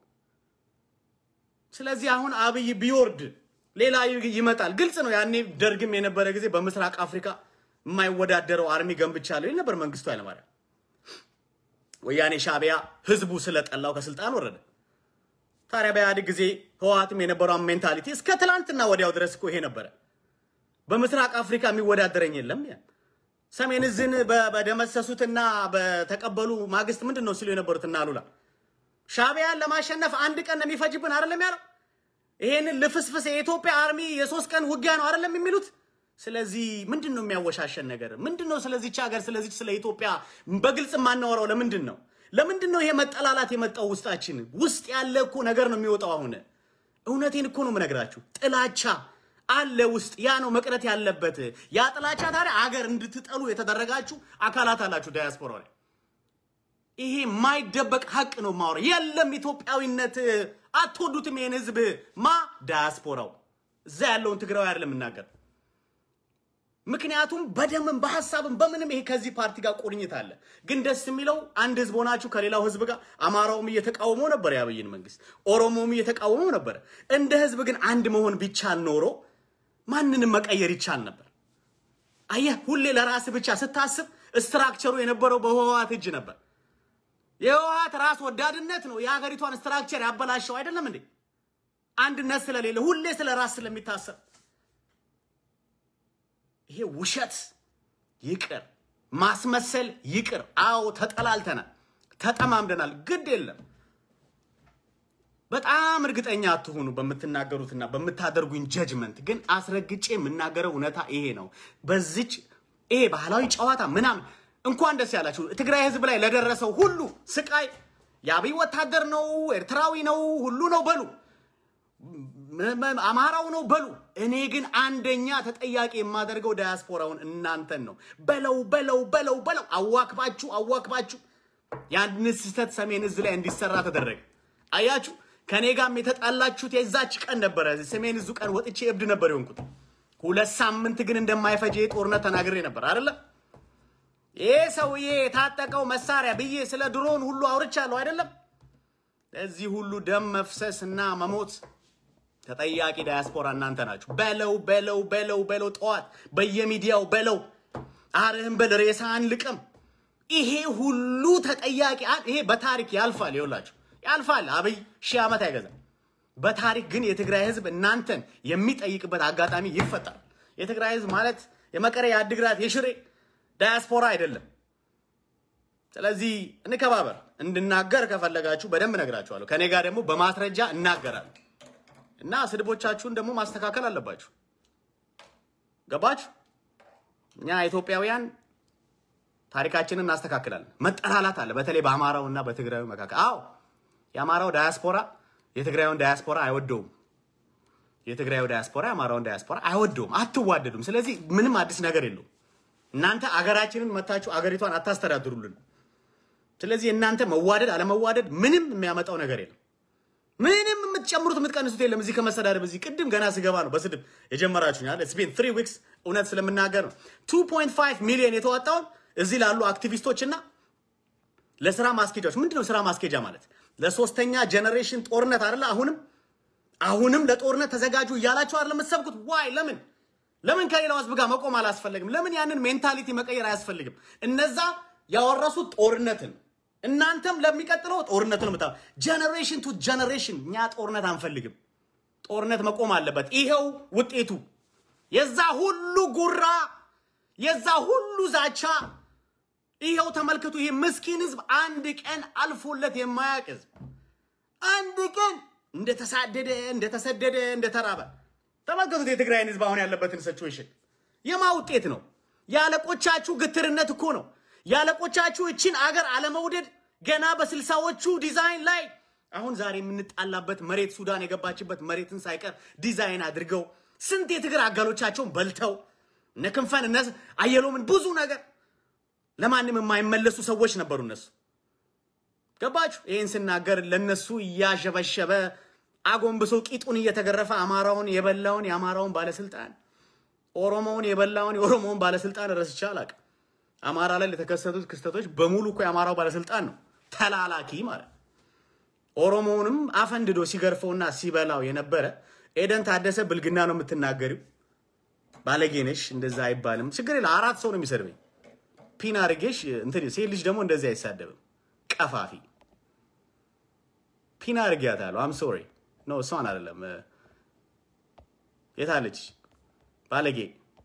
ስለዚህ አሁን አብይ ቢወርድ ሌላ ይመጣል። ግልጽ ነው። ያኔ ደርግም የነበረ ጊዜ በምስራቅ አፍሪካ የማይወዳደረው አርሚ ገንብቻለሁ ይል ነበር መንግስቱ ኃይለማርያም። ወያኔ ሻዕቢያ ህዝቡ ስለጠላው ከስልጣን ወረደ። ታዲያ በኢህአዴግ ጊዜ ህወሓትም የነበረውን ሜንታሊቲ እስከ ትላንትና ወዲያው ድረስ እኮ ይሄ ነበረ። በምስራቅ አፍሪካ የሚወዳደረኝ የለም። ሰሜን እዝን በደመሰሱትና በተቀበሉ ማግስት ምንድን ነው ሲሉ የነበሩት እና አሉላ ሻዕቢያን ለማሸነፍ አንድ ቀን ነው የሚፈጅብን አይደለም ያለው። ይሄንን ልፍስፍስ የኢትዮጵያ አርሚ የሶስት ቀን ውጊያ ነው አይደለም የሚሉት። ስለዚህ ምንድን ነው የሚያወሻሸን ነገር ምንድን ነው? ስለዚች ሀገር ስለዚች ስለ ኢትዮጵያ በግልጽ የማናወራው ለምንድን ነው? ለምንድን ነው ይሄ መጠላላት የመጣው? ውስጣችን ውስጥ ያለ እኮ ነገር ነው የሚወጣው። አሁን እውነቴን እኮ ነው የምነግራችሁ። ጥላቻ አለ ውስጥ። ያ ነው መቅረት ያለበት። ያ ጥላቻ ታዲያ አገር እንድትጠሉ የተደረጋችሁ አካላት አላችሁ ዳያስፖራ ላይ። ይሄ የማይደበቅ ሀቅ ነው ማውራ። የለም ኢትዮጵያዊነት አትወዱትም ይሄን ህዝብ ማ ዳያስፖራው እዛ ያለውን ትግራዊ አይደለም የምናገር ምክንያቱም በደምም በሀሳብም በምንም ይሄ ከዚህ ፓርቲ ጋር ቁርኝት አለ። ግን ደስ የሚለው አንድ ህዝብ ሆናችሁ ከሌላው ህዝብ ጋር አማራውም እየተቃወመው ነበር የአብይን መንግስት፣ ኦሮሞውም እየተቃወመው ነበር። እንደ ህዝብ ግን አንድ መሆን ቢቻል ኖሮ ማንንም መቀየር ይቻል ነበር። አየህ፣ ሁሌ ለራስ ብቻ ስታስብ ስትራክቸሩ የነበረው በህወሓት እጅ ነበር። የህወሓት ራስ ወዳድነት ነው የሀገሪቷን ስትራክቸር ያበላሸው አይደለም እንዴ? አንድነት ስለሌለ ሁሌ ስለ ራስ ስለሚታሰብ ይሄ ውሸት ይቅር፣ ማስመሰል ይቅር። አዎ ተጠላልተናል፣ ተጠማምደናል። ግድ የለም በጣም እርግጠኛ አትሆኑ በምትናገሩትና በምታደርጉኝ ጀጅመንት። ግን አስረግጬ የምናገረው እውነታ ይሄ ነው። በዚች ይሄ ባህላዊ ጨዋታ ምናምን እንኳን ደስ ያላችሁ ትግራይ ህዝብ ላይ ለደረሰው ሁሉ ስቃይ የአብይ ወታደር ነው፣ ኤርትራዊ ነው፣ ሁሉ ነው በሉ አማራው ነው በሉ። እኔ ግን አንደኛ ተጠያቂ የማደርገው ዳያስፖራውን እናንተን ነው። በለው በለው በለው በለው አዋክባችሁ አዋክባችሁ ያን ስህተት ሰሜን እዝ ላይ እንዲሰራ ተደረገ። አያችሁ፣ ከኔ ጋርም የተጣላችሁት የዛች ቀን ነበረ። ሰሜን እዙ ቀን ወጥቼ እብድ ነበር የሆንኩት። ሁለት ሳምንት ግን እንደማይፈጅ ጦርነት ተናግሬ ነበር አይደለም። ይህ ሰውዬ የታጠቀው መሳሪያ ብዬ ስለ ድሮን ሁሉ አውርቻለሁ አይደለም። ለዚህ ሁሉ ደም መፍሰስ እና መሞት ተጠያቂ ዳያስፖራ እናንተ ናችሁ። በለው በለው በለው በለው ጠዋት በየሚዲያው በለው አርህን በል ሬሳን ልቅም። ይሄ ሁሉ ተጠያቂ ይሄ በታሪክ ያልፋል። ይኸውላችሁ ያልፋል። አብይ ሺህ ዓመት አይገዛም። በታሪክ ግን የትግራይ ህዝብ እናንተን የሚጠይቅበት አጋጣሚ ይፈጠራል። የትግራይ ህዝብ ማለት የመቀሌ፣ የአድግራት፣ የሽሬ ዳያስፖራ አይደለም። ስለዚህ እንከባበር። እንድናገር ከፈለጋችሁ በደንብ እነግራችኋለሁ። ከኔ ጋር ደግሞ በማስረጃ እናገራለሁ እና ስድቦቻችሁን ደግሞ ማስተካከል አለባችሁ። ገባችሁ? እኛ ኢትዮጵያውያን ታሪካችንን እናስተካክላለን። መጠላላት አለ፣ በተለይ በአማራው እና በትግራዩ መካከል። አዎ የአማራው ዳያስፖራ የትግራዩን ዳያስፖራ አይወደውም። የትግራዩ ዳያስፖራ የአማራውን ዳያስፖራ አይወደውም። አትዋደዱም። ስለዚህ ምንም አዲስ ነገር የለውም። እናንተ አገራችንን መታችሁ አገሪቷን አታስተዳድሩልን። ስለዚህ እናንተ መዋደድ አለመዋደድ ምንም የሚያመጣው ነገር የለም። ምንም የምትጨምሩት የምትቀንሱት የለም። እዚህ ከመሰዳደብ እዚህ ቅድም ገና ስገባ ነው በስድብ የጀመራችሁኛል። ኢትስ ቢን ትሪ ዊክስ እውነት ስለምናገር ነው። 2.5 ሚሊዮን የተዋጣውን እዚህ ላሉ አክቲቪስቶች እና ለስራ ማስኬጃዎች ምንድነው ስራ ማስኬጃ ማለት ለሶስተኛ ጀኔሬሽን ጦርነት አይደለ? አሁንም አሁንም ለጦርነት ተዘጋጁ እያላችሁ አይደለ የምትሰብኩት? ዋይ ለምን ለምን ከሌላው ህዝብ ጋር መቆም አላስፈለግም? ለምን ያንን ሜንታሊቲ መቀየር አያስፈልግም? እነዛ ያወረሱት ጦርነትን እናንተም ለሚቀጥለው ጦርነትን ምታ ጀነሬሽን ቱ ጀነሬሽን እኛ ጦርነት አንፈልግም። ጦርነት መቆም አለበት። ይሄው ውጤቱ የዛ ሁሉ ጉራ የዛ ሁሉ ዛቻ ይሄው ተመልክቱ። ይሄ ምስኪን ህዝብ አንድ ቀን አልፎለት የማያውቅ ህዝብ አንድ ቀን እንደተሳደደ እንደተሰደደ እንደተራበ ተመልከቱት። የትግራይን ህዝብ አሁን ያለበትን ሲቹዌሽን የማ ውጤት ነው? የአለቆቻችሁ ግትርነት እኮ ነው። የአለቆቻችሁ እችን አገር አለመውደድ ገና በስልሳዎቹ ዲዛይን ላይ አሁን ዛሬ የምንጣላበት መሬት ሱዳን የገባችበት መሬትን ሳይቀር ዲዛይን አድርገው ስንት የትግር አጋሎቻቸውን በልተው እነ ክንፈን እነ አየሎምን ብዙ ነገር ለማንም የማይመለሱ ሰዎች ነበሩ እነሱ። ገባችሁ? ይህን ስናገር ለነሱ እያሸበሸበ አጎንብሶ ቂጡን እየተገረፈ አማራውን የበላውን የአማራውን ባለስልጣን ኦሮሞውን የበላውን የኦሮሞውን ባለስልጣን ረስቼ አላውቅም። አማራ ላይ ለተከሰቱት ክስተቶች በሙሉ እኮ የአማራው ባለስልጣን ነው ተላላኪ ማለት። ኦሮሞውንም አፈንድዶ ሲገርፈውና ሲበላው የነበረ ኤደን ታደሰ ብልግና ነው የምትናገሪው፣ ባለጌነሽ፣ እንደዛ አይባልም። ችግር የለ አራት ሰው ነው የሚሰድበኝ። ፒን አድርጌሽ እንትን ሴት ልጅ ደግሞ እንደዚህ አይሳደብም። ቀፋፊ ፒን አድርጌያታለሁ። አም ሶሪ ኖ እሷን አይደለም። የታለች ባለጌ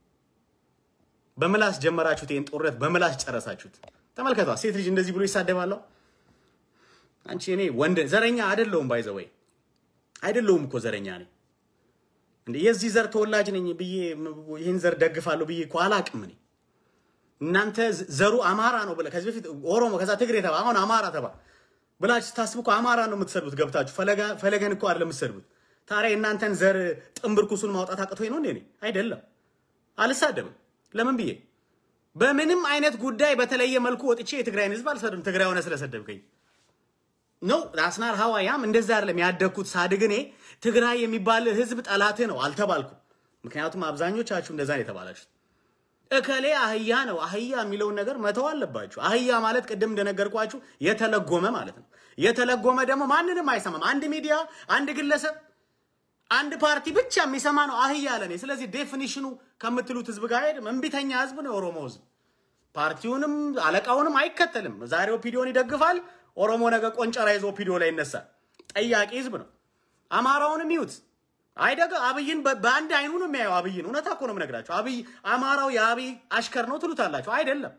በምላስ ጀመራችሁት። ይህን ጦርነት በምላስ ጨረሳችሁት። ተመልከቷ፣ ሴት ልጅ እንደዚህ ብሎ ይሳደባለሁ። አንቺ እኔ ወንድ ዘረኛ አይደለሁም፣ ባይዘወይ አይደለሁም እኮ ዘረኛ ነኝ እንዴ። የዚህ ዘር ተወላጅ ነኝ ብዬ ይህን ዘር ደግፋለሁ ብዬ እኮ አላቅም እኔ። እናንተ ዘሩ አማራ ነው ብለህ ከዚህ በፊት ኦሮሞ ከዛ ትግሬ ተባ አሁን አማራ ተባ ብላችሁ ስታስቡ እኮ አማራ ነው የምትሰድቡት። ገብታችሁ ፈለገን እኮ አይደለም የምትሰድቡት። ታዲያ የእናንተን ዘር ጥንብርኩሱን ማውጣት አቅቶኝ ነው እንዴ? አይደለም፣ አልሳደብም። ለምን ብዬ በምንም አይነት ጉዳይ በተለየ መልኩ ወጥቼ የትግራይን ህዝብ አልሰድም። ትግራይ ሆነ ስለሰደብከኝ ነው አስናር ሀዋያም እንደዛ አይደለም ያደግኩት። ሳድግ እኔ ትግራይ የሚባል ህዝብ ጠላትህ ነው አልተባልኩም። ምክንያቱም አብዛኞቻችሁ እንደዛ ነው የተባላችሁት። እከሌ አህያ ነው አህያ የሚለውን ነገር መተው አለባችሁ። አህያ ማለት ቅድም እንደነገርኳችሁ የተለጎመ ማለት ነው። የተለጎመ ደግሞ ማንንም አይሰማም። አንድ ሚዲያ፣ አንድ ግለሰብ፣ አንድ ፓርቲ ብቻ የሚሰማ ነው አህያ ለኔ። ስለዚህ ዴፊኒሽኑ ከምትሉት ህዝብ ጋር ሄድም እምቢተኛ ህዝብ ነው የኦሮሞ ህዝብ። ፓርቲውንም አለቃውንም አይከተልም። ዛሬ ኦፒዲዮን ይደግፋል፣ ኦሮሞ ነገ ቆንጨራ ይዞ ኦፒዲዮ ላይ ይነሳል። ጠያቂ ህዝብ ነው። አማራውንም ይዩት አይደገ አብይን በአንድ አይኑ ነው የሚያየው። አብይን እውነታ እኮ ነው የምነግራቸው። አብይ አማራው የአብይ አሽከር ነው ትሉታላችሁ። አይደለም፣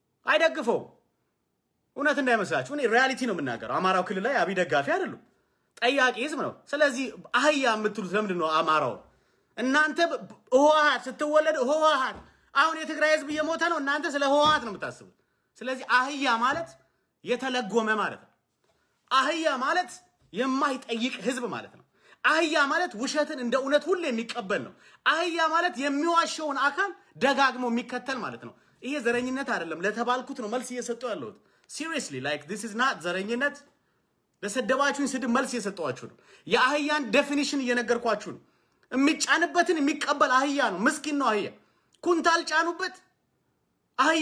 አይደግፈውም። እውነት እንዳይመስላችሁ። እኔ ሪያሊቲ ነው የምናገረው። አማራው ክልል ላይ አብይ ደጋፊ አይደሉም። ጠያቂ ህዝብ ነው። ስለዚህ አህያ የምትሉት ለምንድን ነው አማራው? እናንተ ህወሓት ስትወለድ ህወሓት አሁን የትግራይ ህዝብ እየሞተ ነው። እናንተ ስለ ህወሓት ነው የምታስቡት። ስለዚህ አህያ ማለት የተለጎመ ማለት ነው። አህያ ማለት የማይጠይቅ ህዝብ ማለት ነው። አህያ ማለት ውሸትን እንደ እውነት ሁሌ የሚቀበል ነው። አህያ ማለት የሚዋሸውን አካል ደጋግሞ የሚከተል ማለት ነው። ይሄ ዘረኝነት አይደለም። ለተባልኩት ነው መልስ እየሰጡ ያለሁት። ሲሪየስሊ ላይክ ዲስ ኢዝ ናት ዘረኝነት። ለሰደባችሁኝ ስድብ መልስ እየሰጠኋችሁ ነው። የአህያን ዴፊኒሽን እየነገርኳችሁ ነው። የሚጫንበትን የሚቀበል አህያ ነው። ምስኪን ነው አህያ። ኩንታል ጫኑበት አህያ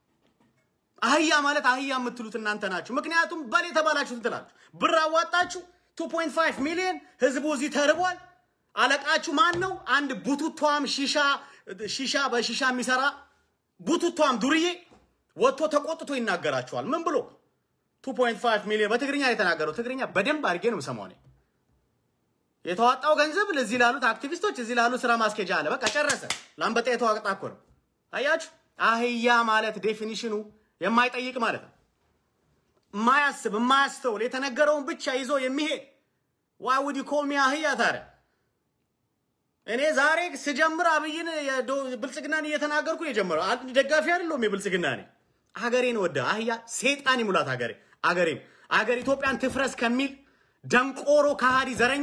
አህያ ማለት አህያ የምትሉት እናንተ ናችሁ። ምክንያቱም በል የተባላችሁትን ትላችሁ። ብር አዋጣችሁ 2.5 ሚሊዮን ህዝቡ እዚህ ተርቧል። አለቃችሁ ማን ነው? አንድ ቡቱቷም ሺሻ ሺሻ በሺሻ የሚሰራ ቡቱቷም ዱርዬ ወጥቶ ተቆጥቶ ይናገራችኋል። ምን ብሎ 2.5 ሚሊዮን በትግርኛ ነው የተናገረው። ትግርኛ በደንብ አድርጌ ነው የምሰማው እኔ። የተዋጣው ገንዘብ ለዚህ ላሉት አክቲቪስቶች እዚህ ላሉ ስራ ማስኬጃ አለ። በቃ ጨረሰ። ላምበጣ የተዋጣ እኮ ነው። አያችሁ፣ አህያ ማለት ዴፊኒሽኑ የማይጠይቅ ማለት ነው። የማያስብ የማያስተውል የተነገረውን ብቻ ይዞ የሚሄድ ዋይ ውድ ኮል ሚ አህያ ታዲያ እኔ ዛሬ ስጀምር አብይን ብልጽግናን እየተናገርኩ የጀመረው አንድ ደጋፊ አይደለሁም። የብልጽግና ኔ ሀገሬን ወደ አህያ ሴጣን ይሙላት ሀገሬ አገሬን አገር ኢትዮጵያን ትፍረስ ከሚል ደንቆሮ ከሃዲ ዘረኛ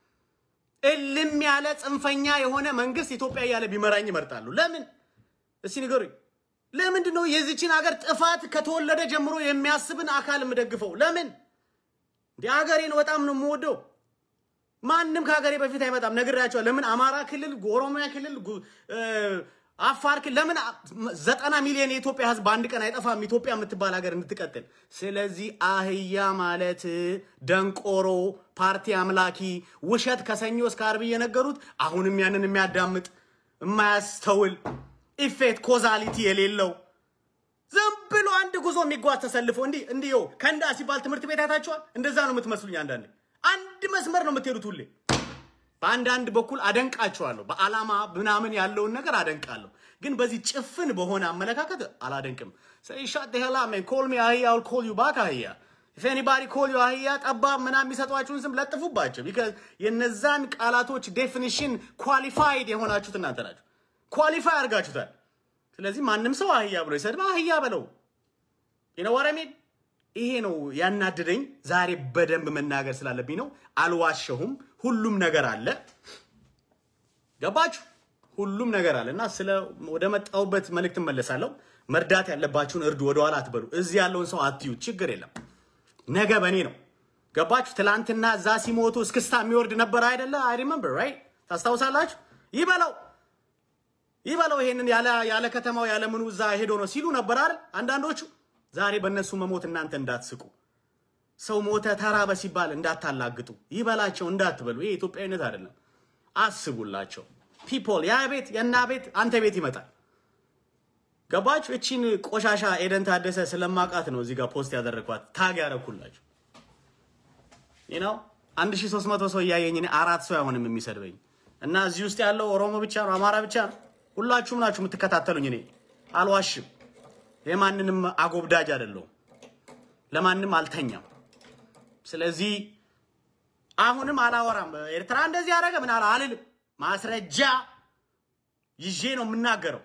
እልም ያለ ጽንፈኛ የሆነ መንግስት ኢትዮጵያ እያለ ቢመራኝ ይመርጣሉ። ለምን እስቲ ንገሩኝ። ለምንድን ነው የዚችን ሀገር ጥፋት ከተወለደ ጀምሮ የሚያስብን አካል የምደግፈው? ለምን እንዲ ሀገሬን በጣም ነው የምወደው። ማንም ከሀገሬ በፊት አይመጣም። ነግሬያቸዋል። ለምን አማራ ክልል፣ ኦሮሚያ ክልል፣ አፋር ክልል ለምን ዘጠና ሚሊዮን የኢትዮጵያ ህዝብ በአንድ ቀን አይጠፋም? ኢትዮጵያ የምትባል ሀገር እንድትቀጥል። ስለዚህ አህያ ማለት ደንቆሮ፣ ፓርቲ አምላኪ፣ ውሸት ከሰኞ እስከ አርብ እየነገሩት አሁንም ያንን የሚያዳምጥ የማያስተውል ኢፌክት ኮዛሊቲ የሌለው ዝም ብሎ አንድ ጉዞ የሚጓዝ ተሰልፎ እንዲህ እንዲህ ይኸው ከንዳ ሲባል ትምህርት ቤት አይታችኋል? እንደዛ ነው የምትመስሉኝ። አንዳንዴ አንድ መስመር ነው የምትሄዱት ሁሌ። በአንዳንድ በኩል አደንቃችኋለሁ፣ በዓላማ ምናምን ያለውን ነገር አደንቃለሁ። ግን በዚህ ጭፍን በሆነ አመለካከት አላደንቅም። ሻት ሄላ ኮል ሚ አህያ ል ኮል ዩ ባክ አህያ ኢፍ ኤኒባዲ ኮል ዩ አህያ ጠባብ ምናምን የሚሰጧችሁን ስም ለጥፉባቸው። ቢካዝ የነዛን ቃላቶች ዴፊኒሽን ኳሊፋይድ የሆናችሁት እናንተ ናችሁ። ኳሊፋይ አድርጋችሁታል። ስለዚህ ማንም ሰው አህያ ብሎ ይሰድብ አህያ በለው። ይነወረሜን ይሄ ነው ያናደደኝ። ዛሬ በደንብ መናገር ስላለብኝ ነው። አልዋሸሁም። ሁሉም ነገር አለ። ገባችሁ? ሁሉም ነገር አለ እና ስለ ወደ መጣሁበት መልእክት እመለሳለሁ። መርዳት ያለባችሁን እርዱ። ወደኋላ አትበሉ። እዚህ ያለውን ሰው አትዩት። ችግር የለም። ነገ በእኔ ነው። ገባችሁ? ትላንትና እዛ ሲሞቱ እስክስታ የሚወርድ ነበር አይደለ? አይ ሪመምበር ራይት። ታስታውሳላችሁ? ይበለው ይበለው ይሄንን ያለ ያለ ከተማው ያለ ምኑ እዛ ሄዶ ነው ሲሉ ነበር አይደል? አንዳንዶቹ ዛሬ በእነሱ መሞት እናንተ እንዳትስቁ፣ ሰው ሞተ ተራበ ሲባል እንዳታላግጡ፣ ይበላቸው እንዳትበሉ። ይሄ ኢትዮጵያዊነት አይደለም። አስቡላቸው። ፒፖል ያ ቤት የና ቤት አንተ ቤት ይመጣል። ገባችሁ? እቺን ቆሻሻ ኤደን ታደሰ ስለማቃት ነው እዚህ ጋር ፖስት ያደረግኳት ታግ ያደረኩላችሁ። ይህ ነው 1300 ሰው እያየኝ እኔ አራት ሰው አይሆንም የሚሰድበኝ እና እዚህ ውስጥ ያለው ኦሮሞ ብቻ ነው አማራ ብቻ ነው። ሁላችሁም ናችሁ የምትከታተሉኝ። እኔ አልዋሽም። የማንንም አጎብዳጅ አይደለሁም። ለማንም አልተኛም። ስለዚህ አሁንም አላወራም። ኤርትራ እንደዚህ ያደረገ ምን አላ አልልም። ማስረጃ ይዤ ነው የምናገረው።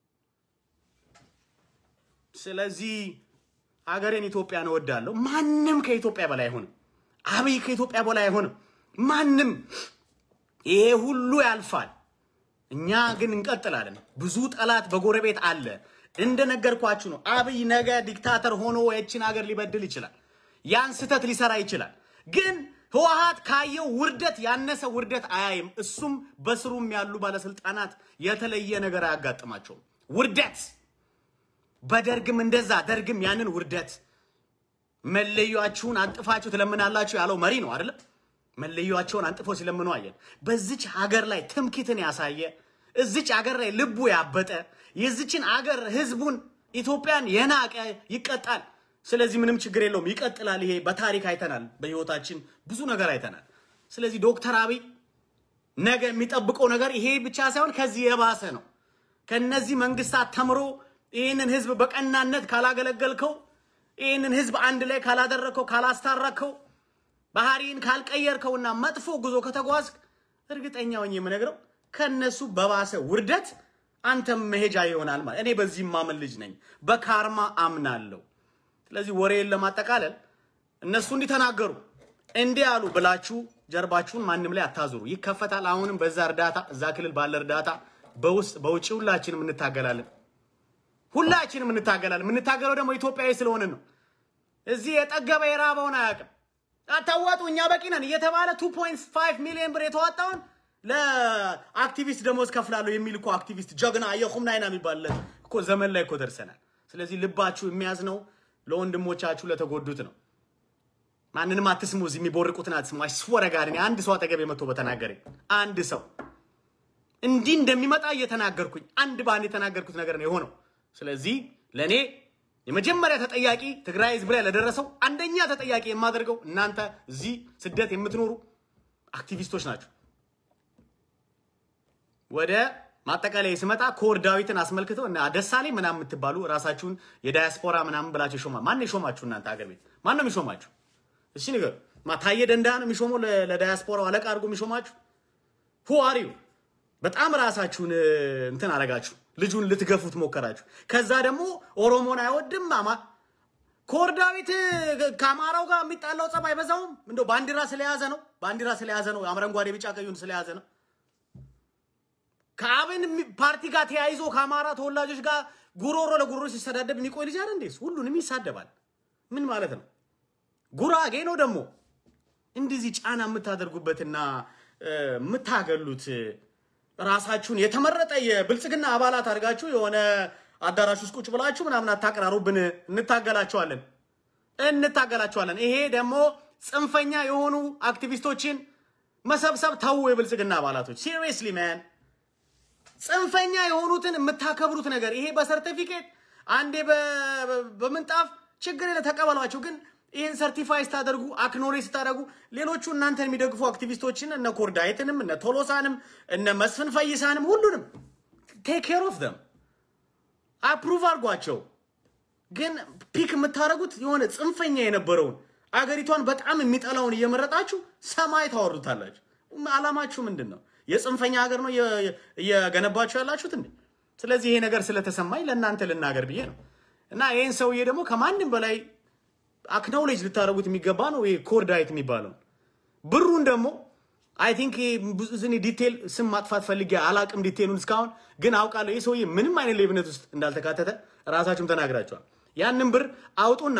ስለዚህ ሀገሬን ኢትዮጵያን እወዳለሁ። ማንም ከኢትዮጵያ በላይ አይሆንም። አብይ ከኢትዮጵያ በላይ አይሆንም። ማንም ይሄ ሁሉ ያልፋል። እኛ ግን እንቀጥላለን። ብዙ ጠላት በጎረቤት አለ። እንደነገርኳችሁ ነው። አብይ ነገ ዲክታተር ሆኖ የችን ሀገር ሊበድል ይችላል። ያን ስህተት ሊሰራ ይችላል። ግን ህወሓት ካየው ውርደት ያነሰ ውርደት አያይም። እሱም በስሩም ያሉ ባለስልጣናት የተለየ ነገር አያጋጥማቸውም። ውርደት በደርግም እንደዛ ደርግም ያንን ውርደት መለያችሁን አንጥፋችሁ ትለምናላችሁ ያለው መሪ ነው አይደለም? መለያቸውን አንጥፎ ሲለምኑ አየን። በዚች ሀገር ላይ ትምክትን ያሳየ እዚች ሀገር ላይ ልቡ ያበጠ የዚችን ሀገር ህዝቡን ኢትዮጵያን የናቀ ይቀጣል። ስለዚህ ምንም ችግር የለውም፣ ይቀጥላል። ይሄ በታሪክ አይተናል፣ በህይወታችን ብዙ ነገር አይተናል። ስለዚህ ዶክተር አብይ ነገ የሚጠብቀው ነገር ይሄ ብቻ ሳይሆን ከዚህ የባሰ ነው። ከነዚህ መንግስታት ተምሮ ይህንን ህዝብ በቀናነት ካላገለገልከው፣ ይህንን ህዝብ አንድ ላይ ካላደረግከው፣ ካላስታረከው ባህሪን ካልቀየርከውና መጥፎ ጉዞ ከተጓዝክ እርግጠኛ ሆኜ የምነግረው ከነሱ በባሰ ውርደት አንተም መሄጃ ይሆናል ማለት እኔ በዚህ ማምን ልጅ ነኝ። በካርማ አምናለሁ። ስለዚህ ወሬን ለማጠቃለል እነሱ እንዲተናገሩ እንዲህ አሉ ብላችሁ ጀርባችሁን ማንም ላይ አታዙሩ። ይከፈታል። አሁንም በዛ እርዳታ እዛ ክልል ባለ እርዳታ በውስጥ በውጭ ሁላችንም እንታገላለን። ሁላችንም እንታገላለን። የምንታገለው ደግሞ ኢትዮጵያዊ ስለሆንን ነው። እዚህ የጠገበ የራበውን አያውቅም። አታዋጡ እኛ በቂ ነን እየተባለ 2.5 ሚሊዮን ብር የተዋጣውን ለአክቲቪስት ደሞዝ ከፍላለሁ የሚል እኮ አክቲቪስት ጀግና የኹምና አይና የሚባል እኮ ዘመን ላይ እኮ ደርሰናል። ስለዚህ ልባችሁ የሚያዝነው ለወንድሞቻችሁ ለተጎዱት ነው። ማንንም አትስሙ። እዚህ የሚቦርቁትን አትስሙ። አይስወረ ጋር እኔ አንድ ሰው አጠገቤ መጥቶ በተናገረኝ አንድ ሰው እንዲህ እንደሚመጣ እየተናገርኩኝ አንድ በአንድ የተናገርኩት ነገር ነው የሆነው። ስለዚህ ለእኔ የመጀመሪያ ተጠያቂ ትግራይ ህዝብ ላይ ለደረሰው አንደኛ ተጠያቂ የማደርገው እናንተ እዚህ ስደት የምትኖሩ አክቲቪስቶች ናቸው። ወደ ማጠቃለያ ስመጣ ኮር ዳዊትን አስመልክተው እና ደሳለኝ ምናምን የምትባሉ ራሳችሁን የዳያስፖራ ምናምን ብላችሁ ይሾማ ማን የሾማችሁ? እናንተ ሀገር ቤት ማን ነው የሚሾማችሁ? እሺ ንገሩ። ታዬ ደንዳ ነው የሚሾመው ለዳያስፖራው አለቃ አድርጎ የሚሾማችሁ? ሁ አሪው በጣም ራሳችሁን እንትን አረጋችሁ። ልጁን ልትገፉት ሞከራችሁ። ከዛ ደግሞ ኦሮሞን አይወድም አማ ኮር ዳዊት ከአማራው ጋር የሚጣላው ጸብ አይበዛውም? እንደው ባንዲራ ስለያዘ ነው ባንዲራ ስለያዘ ነው አረንጓዴ ቢጫ ቀዩን ስለያዘ ነው። ከአብን ፓርቲ ጋር ተያይዞ ከአማራ ተወላጆች ጋር ጉሮሮ ለጉሮሮ ሲሰዳደብ የሚቆይ ልጅ አይደል እንዴ? ሁሉንም ይሳደባል። ምን ማለት ነው? ጉራጌ ነው ደግሞ እንደዚህ ጫና የምታደርጉበትና የምታገሉት ራሳችሁን የተመረጠ የብልጽግና አባላት አድርጋችሁ የሆነ አዳራሽ ውስጥ ቁጭ ብላችሁ ምናምን አታቀራሩብን። እንታገላቸዋለን እንታገላቸዋለን። ይሄ ደግሞ ጽንፈኛ የሆኑ አክቲቪስቶችን መሰብሰብ ተው። የብልጽግና አባላቶች ሲሪየስሊ ማን ጽንፈኛ የሆኑትን የምታከብሩት ነገር ይሄ በሰርቲፊኬት አንዴ በምንጣፍ ችግር የለ ተቀበሏቸው። ግን ይህን ሰርቲፋይ ስታደርጉ አክኖሌጅ ስታደርጉ ሌሎቹ እናንተን የሚደግፉ አክቲቪስቶችን እነ ኮርዳይትንም እነ ቶሎሳንም እነ መስፍን ፈይሳንም ሁሉንም ቴክ ኬር ኦፍ ደም አፕሩቭ አድርጓቸው። ግን ፒክ የምታደርጉት የሆነ ጽንፈኛ የነበረውን አገሪቷን በጣም የሚጠላውን እየመረጣችሁ ሰማይ ታወርዱታላችሁ። አላማችሁ ምንድን ነው? የጽንፈኛ ሀገር ነው እየገነባችሁ ያላችሁት እንዴ? ስለዚህ ይሄ ነገር ስለተሰማኝ ለእናንተ ልናገር ብዬ ነው። እና ይህን ሰውዬ ደግሞ ከማንም በላይ አክኖሌጅ ልታደርጉት የሚገባ ነው። ይሄ ኮርዳይት የሚባለው ብሩን ደግሞ አይ ቲንክ ብዙ ዲቴል ስም ማጥፋት ፈልጌ አላቅም ዲቴሉን እስካሁን ግን አውቃለሁ። ይህ ሰውዬ ምንም አይነት ሌብነት ውስጥ እንዳልተካተተ ራሳችሁም ተናግራቸዋል። ያንን ብር አውጡና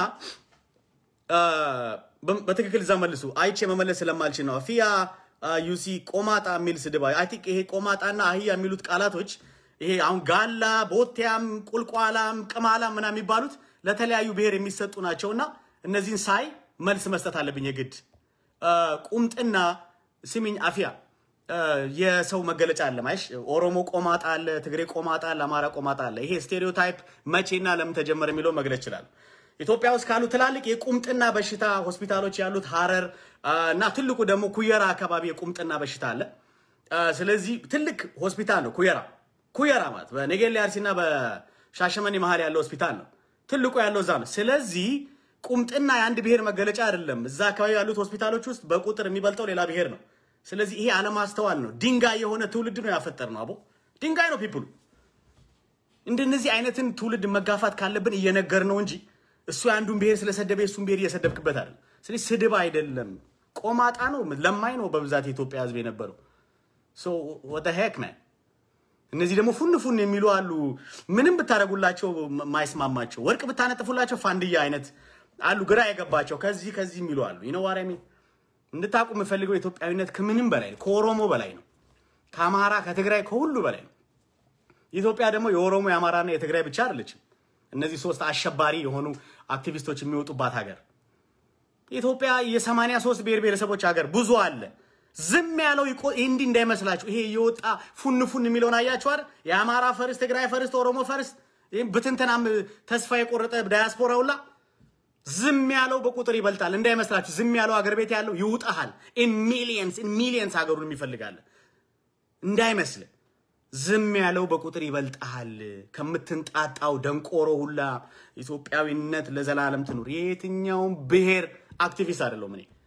በትክክል እዛ መልሱ። አይቼ መመለስ ስለማልችል ነው። ፊያ ዩሲ ቆማጣ የሚል ስድብ አይ ቲንክ ይሄ ቆማጣና አህያ የሚሉት ቃላቶች ይሄ አሁን ጋላ፣ ቦቴያም፣ ቁልቋላም፣ ቅማላም ምናምን የሚባሉት ለተለያዩ ብሔር የሚሰጡ ናቸውና እነዚህን ሳይ መልስ መስጠት አለብኝ የግድ ቁምጥና ስሚኝ አፊያ የሰው መገለጫ አለ ማይሽ ኦሮሞ ቆማጣ አለ፣ ትግሬ ቆማጣ አለ፣ አማራ ቆማጣ አለ። ይሄ ስቴሪዮታይፕ መቼና ለምን ተጀመረ የሚለው መግለጽ ይችላል። ኢትዮጵያ ውስጥ ካሉ ትላልቅ የቁምጥና በሽታ ሆስፒታሎች ያሉት ሀረር እና ትልቁ ደግሞ ኩየራ አካባቢ የቁምጥና በሽታ አለ። ስለዚህ ትልቅ ሆስፒታል ነው ኩየራ። ኩየራ ማለት በነገሌ አርሲና በሻሸመኔ መሀል ያለው ሆስፒታል ነው። ትልቁ ያለው እዛ ነው። ስለዚህ ቁምጥና የአንድ ብሔር መገለጫ አይደለም። እዛ አካባቢ ያሉት ሆስፒታሎች ውስጥ በቁጥር የሚበልጠው ሌላ ብሔር ነው። ስለዚህ ይሄ አለማስተዋል ነው። ድንጋይ የሆነ ትውልድ ነው ያፈጠር ነው። አቦ ድንጋይ ነው ፒፕሉ። እንደነዚህ አይነትን ትውልድ መጋፋት ካለብን እየነገር ነው እንጂ እሱ የአንዱን ብሔር ስለሰደበ የእሱን ብሔር እየሰደብክበት አይደለም። ስለዚህ ስድብ አይደለም፣ ቆማጣ ነው፣ ለማኝ ነው በብዛት የኢትዮጵያ ሕዝብ የነበረው ወደ ሄክ ነ እነዚህ ደግሞ ፉን ፉን የሚሉ አሉ። ምንም ብታደርጉላቸው ማይስማማቸው ወርቅ ብታነጥፉላቸው ፋንድያ አይነት አሉ፣ ግራ የገባቸው ከዚህ ከዚህ የሚሉ አሉ። ይነዋሪሚ እንድታቁ የምፈልገው ኢትዮጵያዊነት ከምንም በላይ ነው፣ ከኦሮሞ በላይ ነው፣ ከአማራ ከትግራይ ከሁሉ በላይ ነው። ኢትዮጵያ ደግሞ የኦሮሞ የአማራና የትግራይ ብቻ አይደለችም። እነዚህ ሶስት አሸባሪ የሆኑ አክቲቪስቶች የሚወጡባት ሀገር ኢትዮጵያ የሰማንያ ሶስት ብሔር ብሔረሰቦች ሀገር ብዙ አለ። ዝም ያለው እንዲህ እንዳይመስላችሁ። ይሄ የወጣ ፉን ፉን የሚለውን አያችሁ አይደል? የአማራ ፈርስት፣ ትግራይ ፈርስት፣ ኦሮሞ ፈርስት፣ ይህም ብትንትናም ተስፋ የቆረጠ ዳያስፖራ ሁላ ዝም ያለው በቁጥር ይበልጣል እንዳይመስላችሁ። ዝም ያለው ሀገር ቤት ያለው ይውጣሃል። ኢን ሚሊየንስ ኢን ሚሊየንስ ሀገሩን የሚፈልጋለን እንዳይመስል። ዝም ያለው በቁጥር ይበልጣል። ከምትንጣጣው ደንቆሮ ሁላ ኢትዮጵያዊነት ለዘላለም ትኑር። የየትኛውም ብሔር አክቲቪስት አይደለሁም እኔ